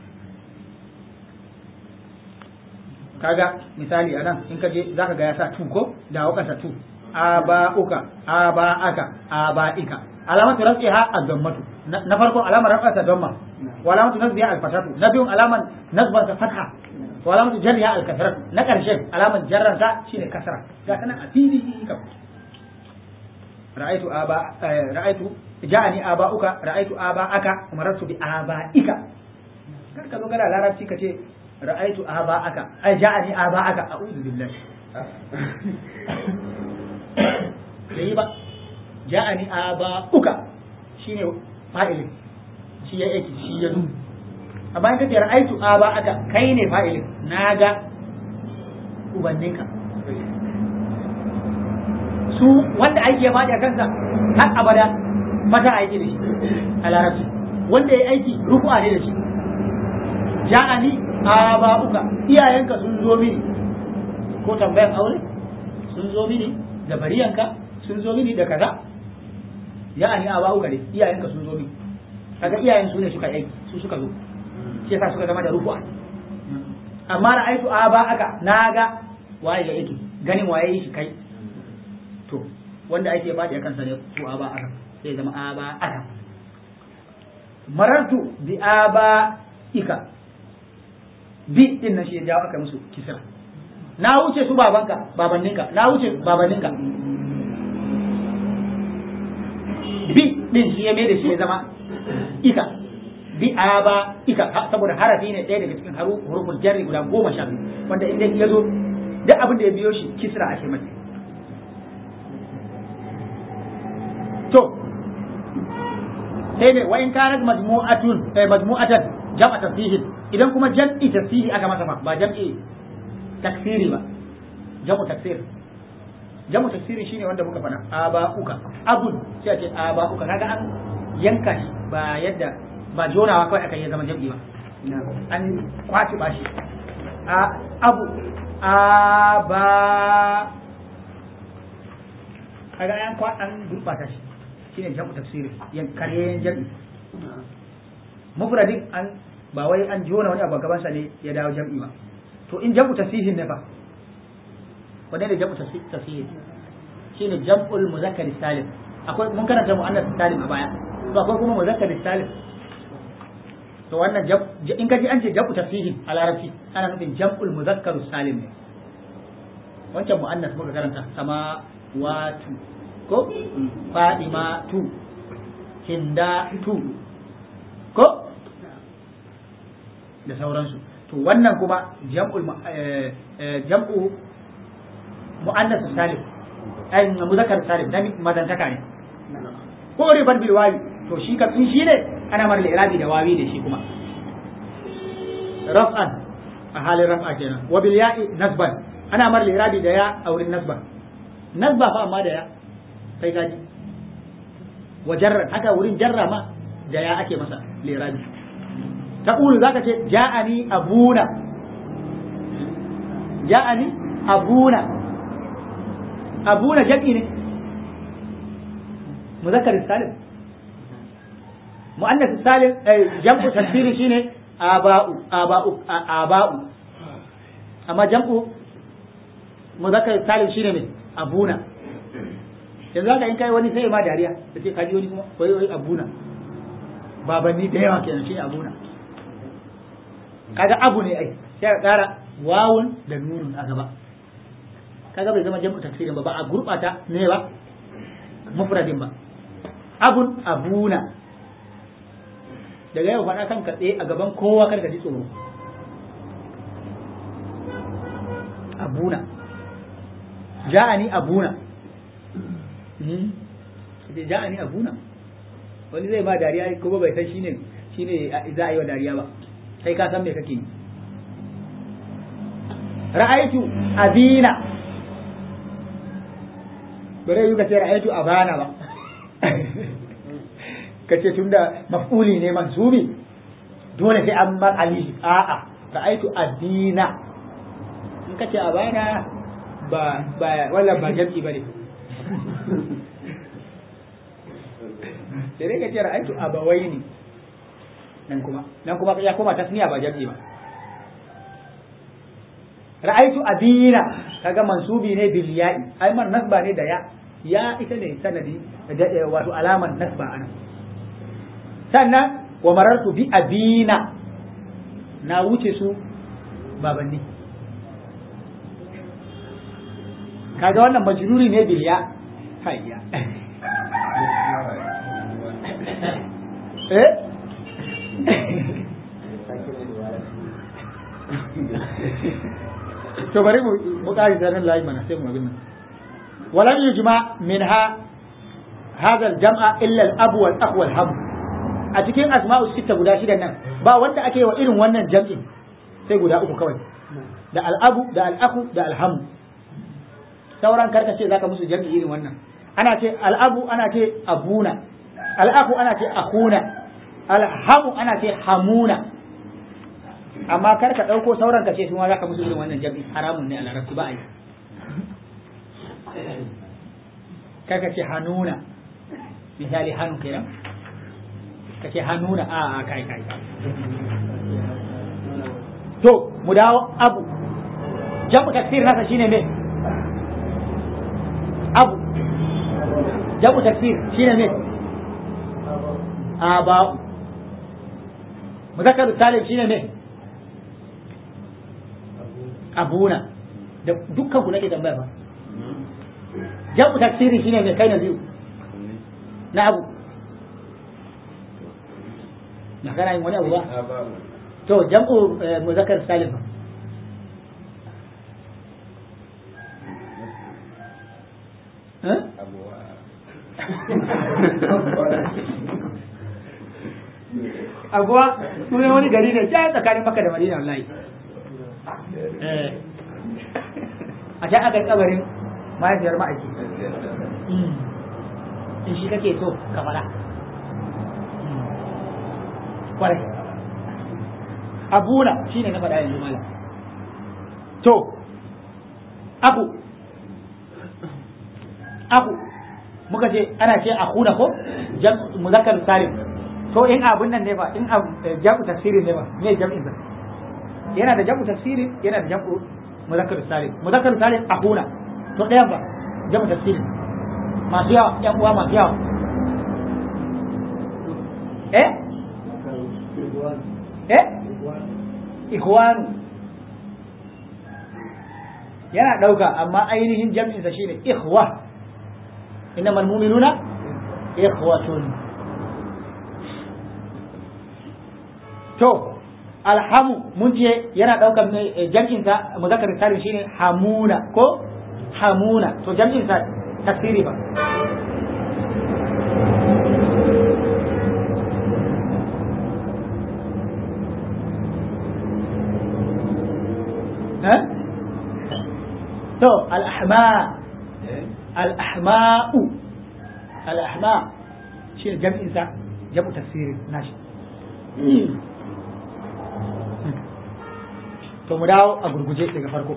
kaga misali anan in ka je zaka ga ya sa tu ko da wakansa tu aba'uka aba'aka aba'ika alamatu rafiha az-zammatu na farko alamar rafa ta damma wa alamatu nasbiha al-fatatu na biyun alaman nasbar ta fatha wa alamatu jarriha al-kasratu na karshen alaman jarran ta shine kasra ga kana a fili kam ra'aytu aba ra'aytu ja'ani aba'uka ra'aytu aba'aka marartu bi aba'ika kar ka zo kana larabci kace ra'aytu aba'aka ai ja'ani aba'aka a'udhu billahi bai ba ja'ani aba'uka shine fa'ilin shi ya yake shi ya zu amma in kace ra'aytu aba'aka kai ne fa'ilin naga ubanninka su wanda aiki ya faɗi a kansa har abada mata aiki da shi a larabci wanda ya aiki ruku'a ne da shi ja'ani aba'uka iyayenka sun zo mini ko tambayan aure sun zo mini da bariyanka sun zo mini da kaza ya'ani aba'uka ne iyayenka sun zo mini kaga iyayen su ne suka aiki su suka zo shi yasa suka zama da ruku'a amma ra'aitu aba'aka naga waye ya aiki ganin waye yi shi kai to wanda ake faɗi a kansa ne ko aba aka sai zama aba aka marartu bi aba ika bi din nan shi ya jawo aka musu kisra na wuce su babanka babanninka na wuce babanninka bi din shi ya mai da shi ya zama ika bi aba ika saboda harafi ne ɗaya daga cikin huruful jarri guda goma sha biyu wanda inda ya zo duk abin da ya biyo shi kisra ake masa to sai ne wa in kanat majmu'atun eh majmu'atan jam'a tasfihi idan kuma jam'i tasfihi aka masa ba ba jam'i taksiri ba jam'u taksir jam'u taksiri shine wanda muka faɗa aba'uka abun sai a ce aba'uka kaga an yanka shi ba yadda ba jonawa kawai aka yi zama jam'i ba an kwaci ba shi a abu aba kaga an kwa an gurbata shi shine jam'u tafsiri yan karyen jam'i mufradin an ba wai an jona wani abu gaban sa ne ya dawo jam'i ba to in jam'u tafsirin ne fa wanne ne jam'u tafsirin shine jam'ul muzakkar salim akwai mun karanta muannas salim a baya to akwai kuma muzakkar salim to wannan in ka ji an ce jam'u tafsihin a larabci ana nufin jam'ul muzakkar salim ne wancan mu'annas muka karanta sama watu ko fadima tu hinda tu ko da sauransu to wannan kuma jam'ul jam'u mu'annas salim ai muzakkar salim dan mazantaka ne ko ribar bil wawi to shi ka in shi ne ana mar irabi da wawi da shi kuma raf'an a halin raf'a kenan wa bil ya'i nasban ana mar irabi da ya a wurin nasba nasba fa amma da ya kai gaji wa jarra haka wurin jarra ma da ya ake masa lirabi taqulu zaka ce ja'ani abuna ja'ani abuna abuna jam'i ne muzakkar salim muannas salim jam'u tasbiri shine aba'u aba'u aba'u amma jam'u muzakkar salim shine ne abuna yanzu haka in kai wani sai ma dariya da ce kaji wani kuma wai wai abuna babanni da yawa kenan shine abuna kaga abu ne ai sai ka kara wawun da nunun a gaba kaga bai zama jam'u tafsirin ba ba a gurbata ne ba mufradin ba abun abuna daga yau faɗa kanka tsaye a gaban kowa karka ji tsoro abuna ja'ani abuna ja'ani abuna wani zai ba dariya kuma bai san shine shine za a yi wa dariya ba sai ka san me kake yi ra'aitu abina bare yi ka ce ra'aitu abana ba ka ce tunda maf'uli ne mansubi dole sai an mar alihi a'a ra'aitu abina in ka ce abana ba ba wala ba jam'i bane sai dai ka ce ra'aitu abawaini nan kuma nan kuma ya koma tasniya ba jam'i ba ra'aitu abina kaga mansubi ne bil ya'i ai man nasba ne da ya ya ita ne sanadi wato alaman nasba ana sannan wa marartu bi abina na wuce su babanni kaga wannan majruri ne bil ya hayya eh to bari mu mu kari zanen layi mana sai mu abin nan walam yujma minha hadha al-jam'a illa al-abu wal akh wal ham a cikin asma'u sita guda shida nan ba wanda ake wa irin wannan jam'in sai guda uku kawai da al-abu da al-akhu da al-ham sauran karka ce zaka musu jam'i irin wannan ana ce al-abu ana ce abuna al-akhu ana ce akhuna al-hamu ana ce hamuna amma kar ka ɗauko sauran ka ce su ma za ka musu irin wannan jam'i haramun ne a larabci ba a yi kar ka ce hanuna misali hannu kenan ka ce hanuna a a kai kai to mu dawo abu jam'u takfir nasa shine me abu jam'u takfir shine me aba'u muzakkar salim shine me abuna da dukkan ku nake tambaya ba jam'u taksiri shine mai kai na biyu na abu na kana yin wani abu ba to jam'u muzakkar salim abuwa sunan wani gari ne ja tsakanin maka da madina wallahi a can aka yi kabarin mahaifiyar ma'aiki in shi kake so ka fara kwarai abuna shi ne na faɗa yanzu malam to abu abu muka ce ana ce akuna ko muzakkar salim to in abun nan ne ba in jam'u tafsirin ne ba me jam'in sa yana da jam'u tafsiri yana da jam'u muzakkar salim muzakkar salim akuna to ɗayan ba jam'u tafsiri masu yawa yan uwa masu yawa eh eh ikhwanu yana ɗauka amma ainihin jam'insa shine ikhwa innamal mu'minuna ikhwatun to alhamu mun ce yana ɗaukan jam'insa muzakkar salim shine hamuna ko hamuna to jam'insa tasiri ba ها تو الأحماء الأحماء الأحماء شيء جمع إنسان جمع تفسير ناشي to mu dawo a gurguje daga farko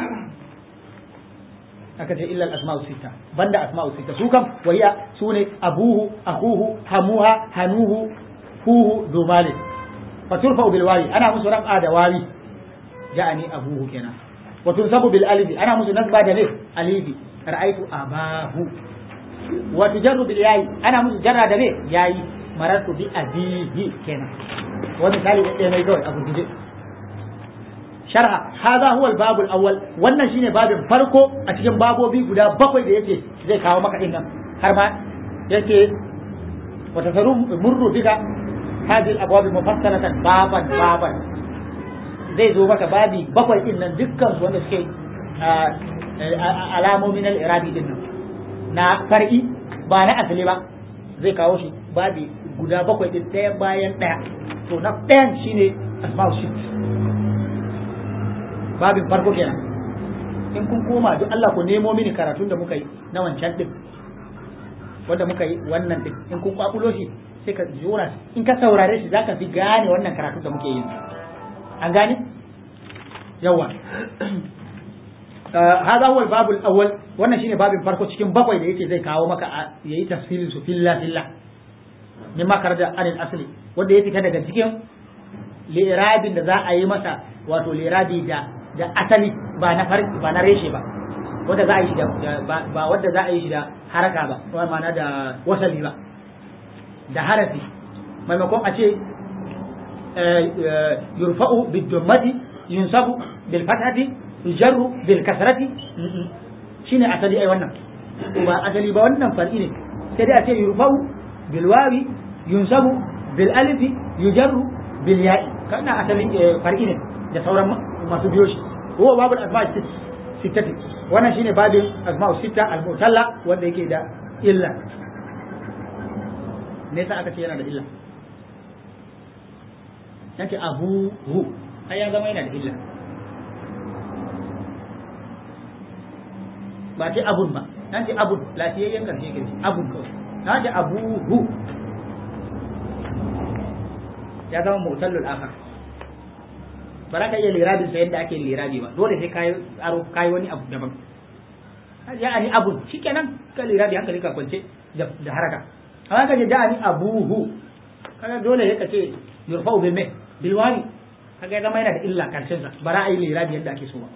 aka ce illa al-asma'u sita banda asma'u sita su kam wahiya sune abuhu akuhu hamuha hanuhu huhu dumali faturfa bil wawi ana musu rab'a da wawi ja'ani abuhu kenan wa tunsabu bil alifi ana musu nasba da ne alifi ra'aytu abahu wa tujarru bil yayi ana musu jarra da ne yayi marartu bi abihi kenan wa misali da ɗaya mai kawai a gurguje sharha hadha huwa al babul awwal wannan shine babin farko a cikin babobi guda bakwai da yake zai kawo maka din nan har ma yake wa tasaru murru bika hadhihi al abwab mufassalatan baban baban zai zo maka babi bakwai din nan dukkan su wanda suke alamomin al-irabi din nan na far'i ba na asali ba zai kawo shi babi guda bakwai din ɗaya bayan ɗaya to na ɗayan shine asma'u shit babin farko kenan in kun koma duk Allah ku nemo mini karatun da muka yi na wancan din wanda muka yi wannan din in kun kwakulo shi sai ka jura in ka saurare shi zaka fi gane wannan karatun da muke yi an gane yawa hada huwa babu al-awwal wannan shine babin farko cikin bakwai da yake zai kawo maka yayi tafsirin su filla filla mimma karda anil asli wanda ya fita daga cikin lirabin da za a yi masa wato lirabi da da asali ba na farki ba na reshe ba wanda za a yi da ba wanda za a yi shi da haraka ba ko ma'ana da wasali ba da harafi maimakon a ce yurfa'u bid-dummati yunsabu bil fathati yujarru bil kasrati shine asali ai wannan ba asali ba wannan far'i ne sai dai a ce yurfa'u bil wawi yunsabu bil alifi yujarru bil ya'i kana asali far'i ne da sauran masu biyo shi huwa babul asma sittati wannan shine babin asma'u sitta al-mutalla wanda yake da illa ne sa aka ce yana da illa yace abu hu ai ya zama yana da illa ba ce abun ba nan ce abun lafiyayyen karshe karshe abun kawai na ce abu hu ya zama mutallul akhar ba za ka iya lirabin sa yadda ake lirabi ba dole sai kayi aro kayi wani abu daban ya ani abun shikenan ka lirabi hankali ka kwance da haraka amma ka je da ani abuhu kaga dole sai ka ce yurfa'u bil mai bil wani kaga zama yana da illa karshen sa ba za a yi lirabi yadda ake so ba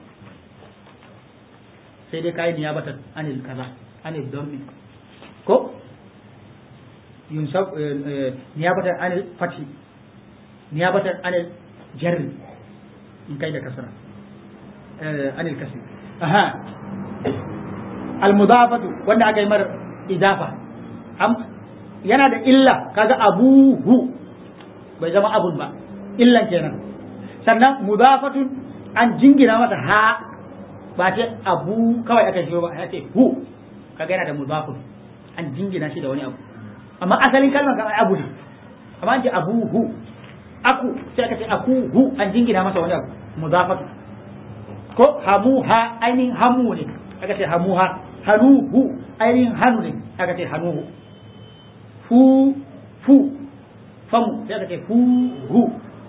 sai dai kayi niyabatan anil kaza anil dhammi ko yunsab niyabatan anil fathi niyabatan anil jarri in kai da kasra anil kasri aha al mudafatu wanda aka yi mar idafa yana da illa kaga abuhu bai zama abun ba illan kenan sannan mudafatun an jingina masa ha ba ce abu kawai aka shi ba ya ce hu kaga yana da mudafun an jingina shi da wani abu amma asalin kalmar kamar abu ne amma an ce abuhu aku sai aka ce aku hu an jingina masa wani abu mudafatu ko hamuha ainihin hamu ne aka ce hamuha hanuhu ainihin hanu ne aka ce hanuhu fu fu famu sai aka ce fu hu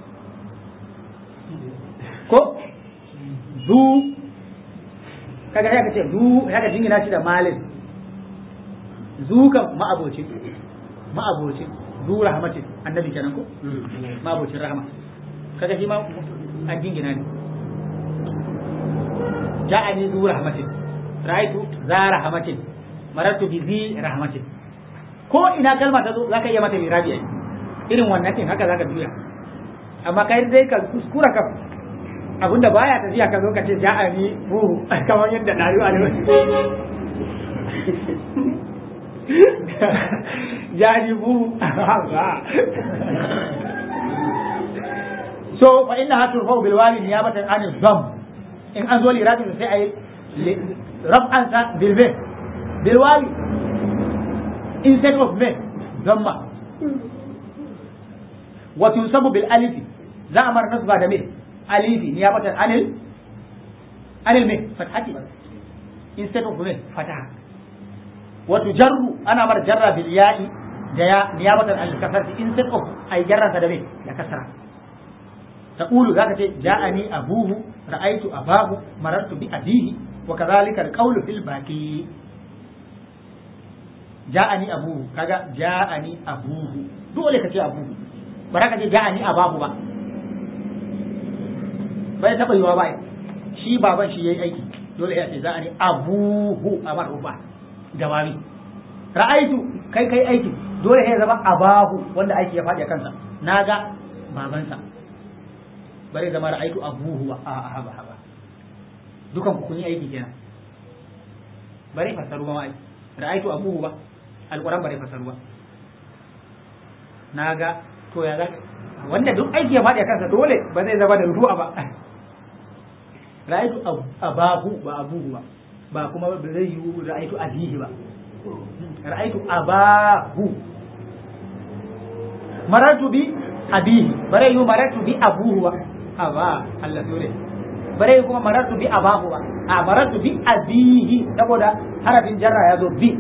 ko zu kaga sai aka ce zu aka jingina shi da malin zu kan ma'abocin ma'abocin zu rahmatin annabi kenan ko ma'abocin rahama kaga shi ma an jingina ne ja'ani zu rahmatin ra'aytu za rahmatin marartu bi zi rahmatin ko ina kalma ta zo zaka iya mata lirabi ai irin wannan din haka zaka juya amma kai dai ka kuskura ka abinda baya tafiya ka zo ka ce ja'ani buhu kamar yadda dari a ja'ani buhu so fa inna hatu fa bil wali niyabatan an dham in an zo lirabi sai ai rab'an sa bil be bil wali instead of me dhamma wa tunsabu bil alif za a mar nasba da me alifi niyabatan anil anil me fathati instead of me fataha wa tujarru ana mar jarra bil ya'i da ya niyabatan anil kasrati instead of ay jarra da me da kasra تقول ذاك جاءني أبوه رأيت أباه مررت بأبيه وكذلك القول في الباقي جاءني أبوه كذا جاءني أبوه دولة كتي أبوه بركة جاءني أباه با bai taɓa yiwa ba shi baban shi yayi aiki dole ya ce za a ne abuhu a marufa jawabi ra'aitu kai kai aiki dole ya zama abahu wanda aiki ya faɗi a kansa naga babansa bare zama ra'aitu abuhu ba a haba haba dukan ku kun yi aiki kenan bare fasaru ba ai ra'aitu abuhu ba alquran bare fasaru ba naga to ya zaka wanda duk aiki ya faɗi a kansa dole ba zai zama da ruwa ba ra'aitu abahu ba abuhu ba ba kuma ba zai yi ra'aitu abihi ba ra'aitu abahu maratu bi abihi bare yi maratu bi abuhu ba aba Allah dole bare kuma maratu bi abahu ba a maratu bi abihi saboda harafin jarra ya zo bi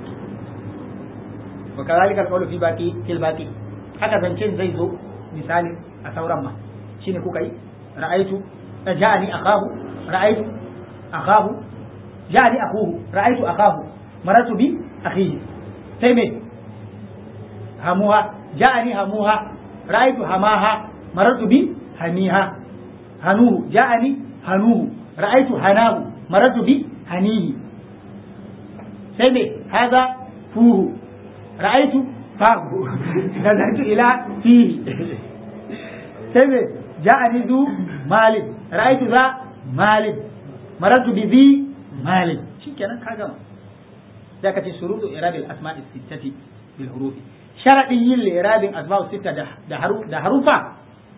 wa kadhalika alqawlu fi baqi fil baqi haka zancen zai zo misali a sauran ma shine kuka yi ra'aitu ja'ani akahu ra'aitu akahu ja'ani akuhu ra'aitu akahu maratu bi akhihi sai me hamuha ja'ani hamuha ra'aitu hamaha maratu bi hamiha hanuhu ja'ani hanuhu ra'aitu hanahu maratu bi hanihi sai me haza fuhu ra'aitu fahu nazartu ila fihi sai me ja'ani zu malin ra'aitu za malin maratu bi zi malin shikenan ka gama da ka ce shuruɗu irabil asma'i sittati bil hurufi sharadin yin irabin asma'u sitta da harufa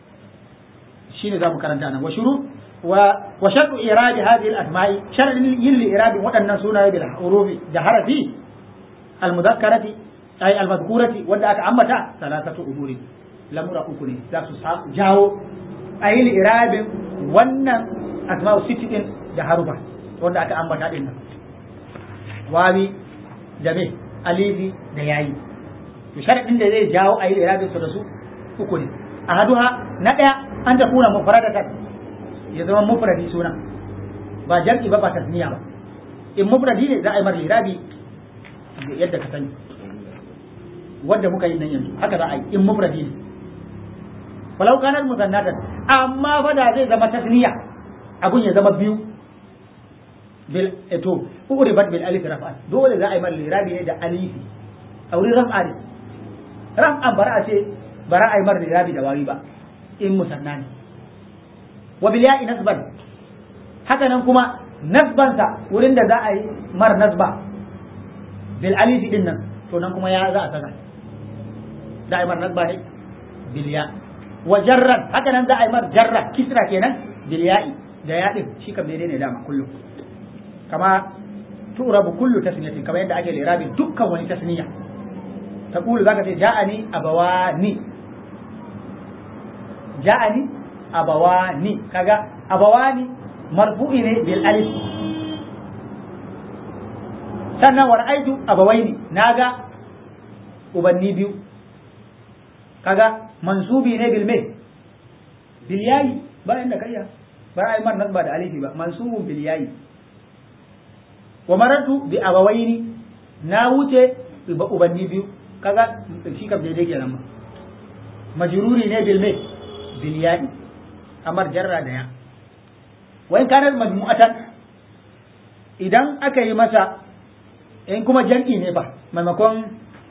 shine zamu karanta nan wa shuru wa wa shartu irabi hadhihi al asma'i sharadin yin irabin waɗannan sunaye bil hurufi da harafi al mudhakkarati ay al madhkurati wanda aka ambata salasatu umuri lamura uku ne za su jawo ayi irabin wannan asma'u sitti din da harufa wanda aka ambata din nan wawi da me alifi da yayi to sharadin da zai jawo ayi irabin su da su uku ne ahaduha na daya an ta kuna mufradatan ya zama mufradi suna ba jam'i ba ba tasniya ba in mufradi ne za a yi mar irabi yadda ka sani wanda muka yi nan yanzu haka za a yi in mufradi ne walau kanar musannatan amma fa da zai zama tasniya abun ya zama biyu bil eto uribat bil alif raf'an dole za a yi mal lirabi ne da alifi a wurin raf'a ne raf'an bara a ce bara a yi mar lirabi da wari ba in musanna ne wa bil ya'i nasban haka nan kuma nasbansa wurin da za a yi mar nasba bil alifi din nan to nan kuma ya za a saka za a yi mar nasba ne bil ya wa jarran haka nan za a yi mar jarra kisra kenan bil ya'i da ya din shi kam daidai ne dama kullum kama turabu kullu tasniyatin kamar yadda ake lirabi dukkan wani tasniya taqulu zaka ce ja'ani abawani ja'ani abawani kaga abawani marfu'i ne bil alif sannan wa ra'aytu abawaini naga ubanni biyu kaga mansubi ne bil me bil yayi bayan da kayya ba ai man nasba da alifi ba mansubun bil yayi wa maratu bi abawaini na wuce ubanni biyu kaga shi kam daidai kenan ma majruri ne bil me bil ya'i amar jarra da ya wa in kana majmu'atan idan aka yi masa in kuma jam'i ne ba maimakon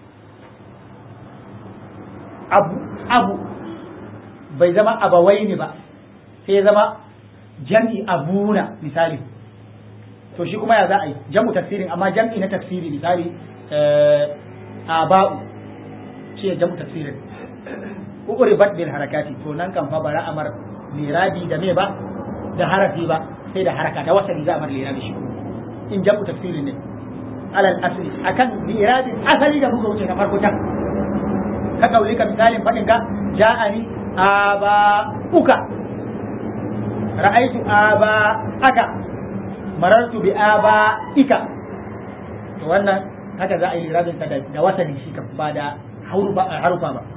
abu abu bai zama abawai ne ba sai ya zama jam'i abuna misali to shi kuma ya za a yi jam'u tafsirin amma jam'i na tafsiri misali aba'u shi ya jam'u tafsirin uribat bil harakati to nan kan fa bara amar lirabi da me ba da harafi ba sai da haraka da wasali za a mar lirabi shi in jam'u tafsirin ne alal asli akan lirabin asali da muka wuce na farko can ka kauli ka misalin fadin ka ja'ani aba uka ra'aitu aba aka marartu bi aba ika to wannan haka za a yi lirabin sa da wasali shi kan ba da harufa ba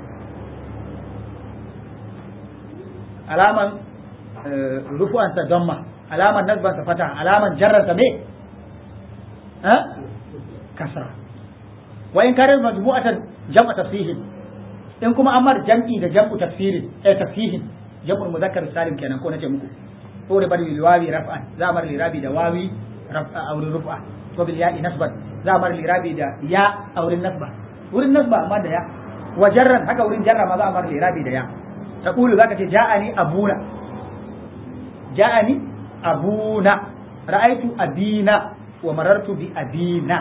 alaman rufu'ansa damma alaman nasbansa fata alaman jarrarsa me kasra wa in karar majmu'atan jam'a tafsihin in kuma amar jam'i da jam'u tafsirin eh tafsihin jam'ul muzakkar salim kenan ko nace muku to da bari liwawi raf'an za mar lirabi da wawi raf'a aw rufa ko bil ya'i nasban za mar lirabi da ya aw nasba wurin nasba amma da ya wa jarran haka wurin jarra ma za mar lirabi da ya taqulu zaka ce ja'ani abuna ja'ani abuna ra'aitu abina wa marartu bi abina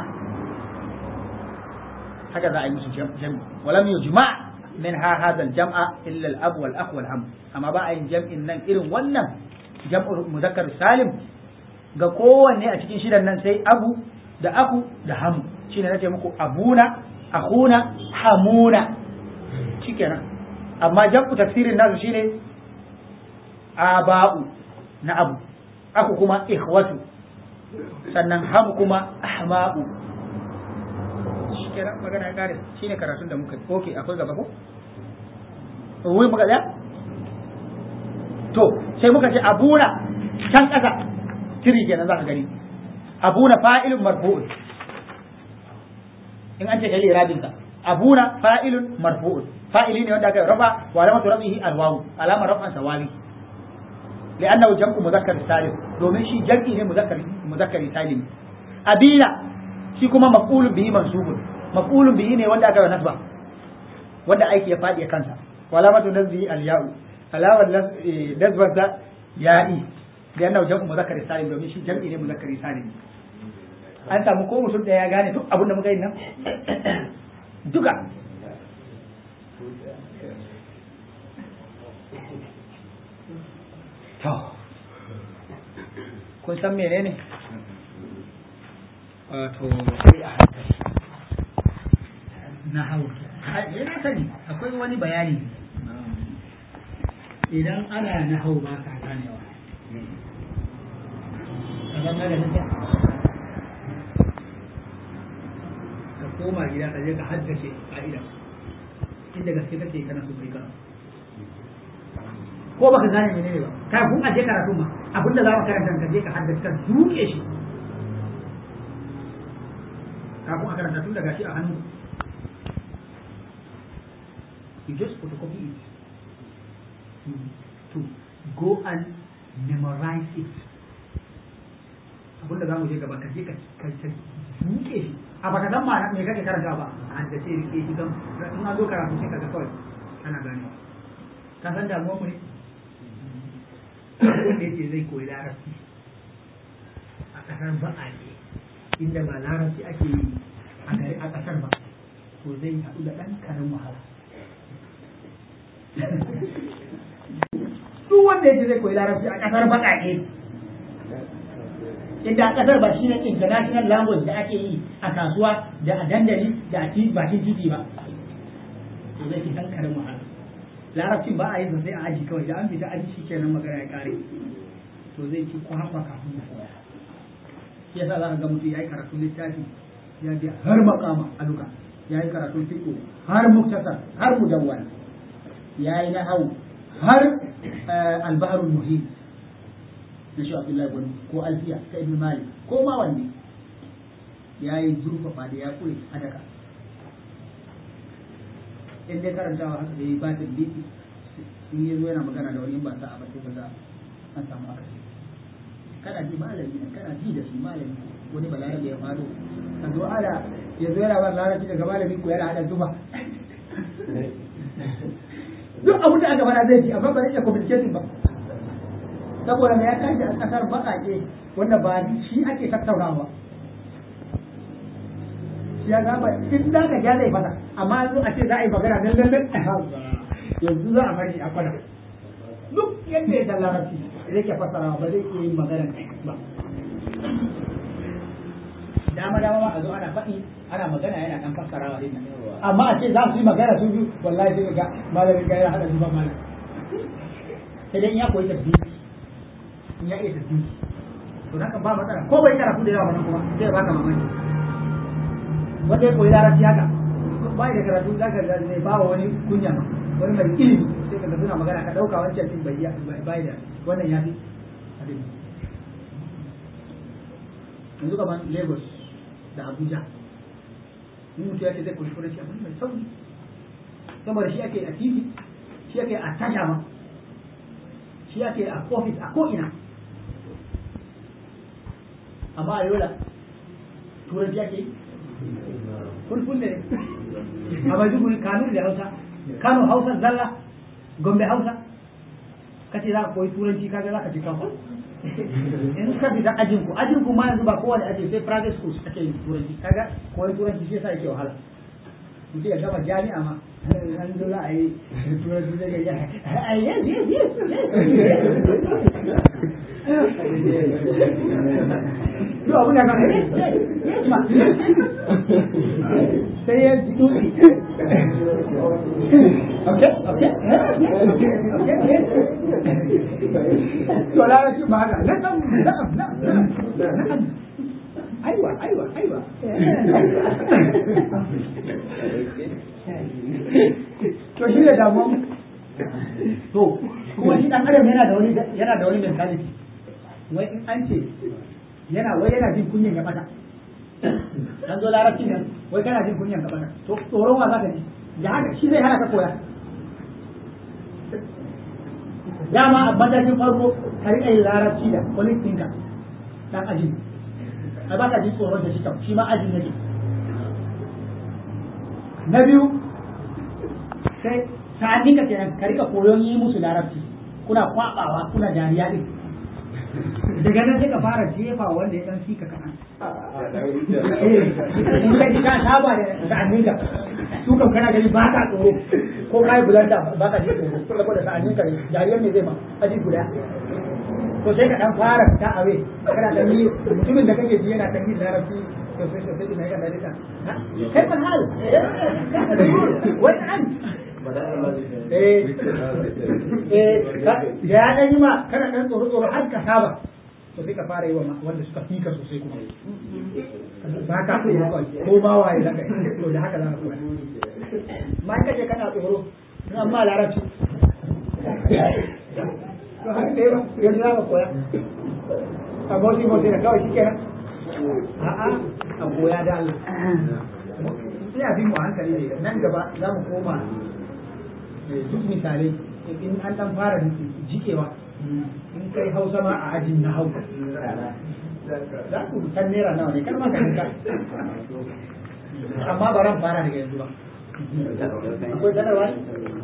haka za a yi musu jam'i walam yujma' min ha hadha al-jam'a illa al-ab wal akh wal ham amma ba a yin jam'in nan irin wannan jam'ul muzakkar salim ga kowanne a cikin shidan nan sai abu da aku da hamu shine nace muku abuna akhuna hamuna shikenan amma jam'u tafsirin nasu shine aba'u na abu aku kuma ikhwatu sannan hamu kuma ahma'u shikenan magana ya kare shine karatun da muka oke akwai gaba ko wai muka tsaya to sai muka ce abuna can kasa tiri kenan za ka gani abuna fa'ilun marfu'un in an ce kai irabin sa abuna fa'ilun marfu'un fa'ili ne wanda aka rafa wa alamatu rafihi alwawu alamar rafan sawawi li'annahu jam'u muzakkar salim domin shi jam'i ne muzakkar muzakkari salim abina shi kuma maf'ulun bihi mansubun maf'ulun bihi ne wanda aka yi nasba wanda aiki ya fadi kansa wa alamatu nasbihi al-ya'u alawar nasbarsa ya'i li'annahu jam'u muzakkari salim domin shi jam'i ne muzakkari salim an samu ko mutum da ya gane duk abin da muka yi nan duka to kun san menene wato sai a hankali na hau yana sani akwai wani bayani idan ana na hau ba ka ganewa kasan na da nake ka koma gida ka je ka haddace ka'ida inda gaske kake kana so kai karatu ko baka gane menene ba kai kun aje karatun ma abinda za ka karanta ka je ka haddace ka duke shi kafin a karanta tun daga shi a hannu you just photocopy it to, to go and memorize it abinda za mu je gaba ka je ka duke shi a baka san ma me kake karanta ba a haddace rike shi kan in an zo karatu sai kaga kawai kana ganewa ka san damuwar mu ne wanda yake zai koyi larabci a ƙasar baƙaƙe inda ba larabci ake yi a gari a ƙasar ba to zai haɗu da ɗan karin wahala duk wanda yake zai koyi larabci a ƙasar baƙaƙe inda a ƙasar ba shi ne international language da ake yi a kasuwa da a dandali da a bakin titi ba to zai fi ɗan karin wahala larabcin ba a yi sosai a aji kawai da an fita aji shi kenan magana ya kare to zai ci kwakwa kafin ya koya ya sa za ka ga mutum ya yi karatun littafi ya biya har makama a duka ya yi karatun fiƙo har muktasar har mudawwana ya yi na hau har albaharul muhim na shi abdullahi gwani ko alfiya ta ibn malik ko ma wanne ya yi zurfafa da ya kure hadaka in dai karantawa haka da ya ba ta biki in ya zo yana magana da wani in ba sa a ba sai kaga an samu akasi kana ji malami ne kana ji da shi malami wani balarabe ya faɗo a zo ana ya zo yana ba larabci daga malamin ku yana hada zuba duk abin da aka fara zai ji amma ba zai iya communicating ba saboda me ya tashi a kasar baƙaƙe wanda ba shi ake tattaunawa shi ya gaba in za ka ja zai fata amma yanzu a ce za a yi magana nan nan yanzu za a bari a kwana duk yadda ya san larabci zai ke fassarawa ba zai iya yin magana ba dama dama ma a zo ana faɗi ana magana yana dan fassarawa din nan amma a ce za su yi magana su biyu wallahi sai ga malamin ga ya hada su ba malam sai dai in ya koyi tasbihi in ya iya tasbihi to haka ba matsala ko bai karatu da yawa ba kuma sai ya baka mamaki wanda ya koyi larabci haka ba da karatu za ka ga zai ba wa wani kunya ma wani mai ilimi sai ka ga suna magana ka dauka wancan din bai bai da wannan ya fi yanzu gaban Lagos da Abuja in mutu ya ce zai koyi turanci amma mai sauki saboda shi ake a titi shi ake a tasha ma shi ake a ofis a ko'ina amma a yola turanci ake yi fulful ne a maiduguri kanuri da hausa kano hausa zalla gombe hausa kace za ka koyi turanci kaga za ka ci kafa in ka fita ajin ku ajin ku ma yanzu ba kowane aji sai private schools ake yin turanci kaga koyi turanci shi yasa yake wahala mutum ya gama jami'a ma an zo za a yi turanci zai ga yes yes yes Yo abun da kan yes yes ma sai ya ji dutse okay okay okay okay to larabci ba haka na'am na'am na'am na'am aiwa aiwa aiwa to shi ne damuwa to kuma shi dan adam yana da wani yana da wani mentality wai in an ce yana wai yana jin kunyan ya bata an zo larabci ne wai kana jin kunyan ka bata to tsoron wa zaka ji da haka shi zai hana ka koya dama a matakin farko ka riƙa yin larabci da wani ɗinka ɗan ajin a ba ka ji tsoron da shi kam shi ma ajin yake na biyu sai sa'annin ka kenan ka riƙa koyon yi musu larabci kuna kwaɓawa kuna dariya ɗin daga nan sai ka fara jefa wanda ya ɗan fika kaɗan in ka ji ka saba da sa'annin ka su kan kana gani ba ka tsoro ko ka yi bulanda ba ka ji tsoro saboda sa'annin ka jariyar ne zai ma aji guda to sai ka dan fara fita a wai kana dan yi mutumin da kake ji yana dan yi larabci sosai sosai ina ga dalika kai fa hal wani an eh eh ya dan yi ma kana dan tsoro tsoro har ka saba to sai ka fara yi wa wanda suka fika sosai kuma ba ka tsoro kawai ko ma waye zaka to da haka za ka koya ma in kace kana tsoro in amma larabci to haka dai ba yanzu za ka koya a bauti bauti da kawai shikenan a'a a koya da Allah sai a bi mu hankali ne nan gaba za mu koma duk misalai in an dan fara jikewa in kai hausa ma a ajin na hausa za ku san naira nawa ne kar ma ka amma ba ran fara daga yanzu ba akwai sanarwa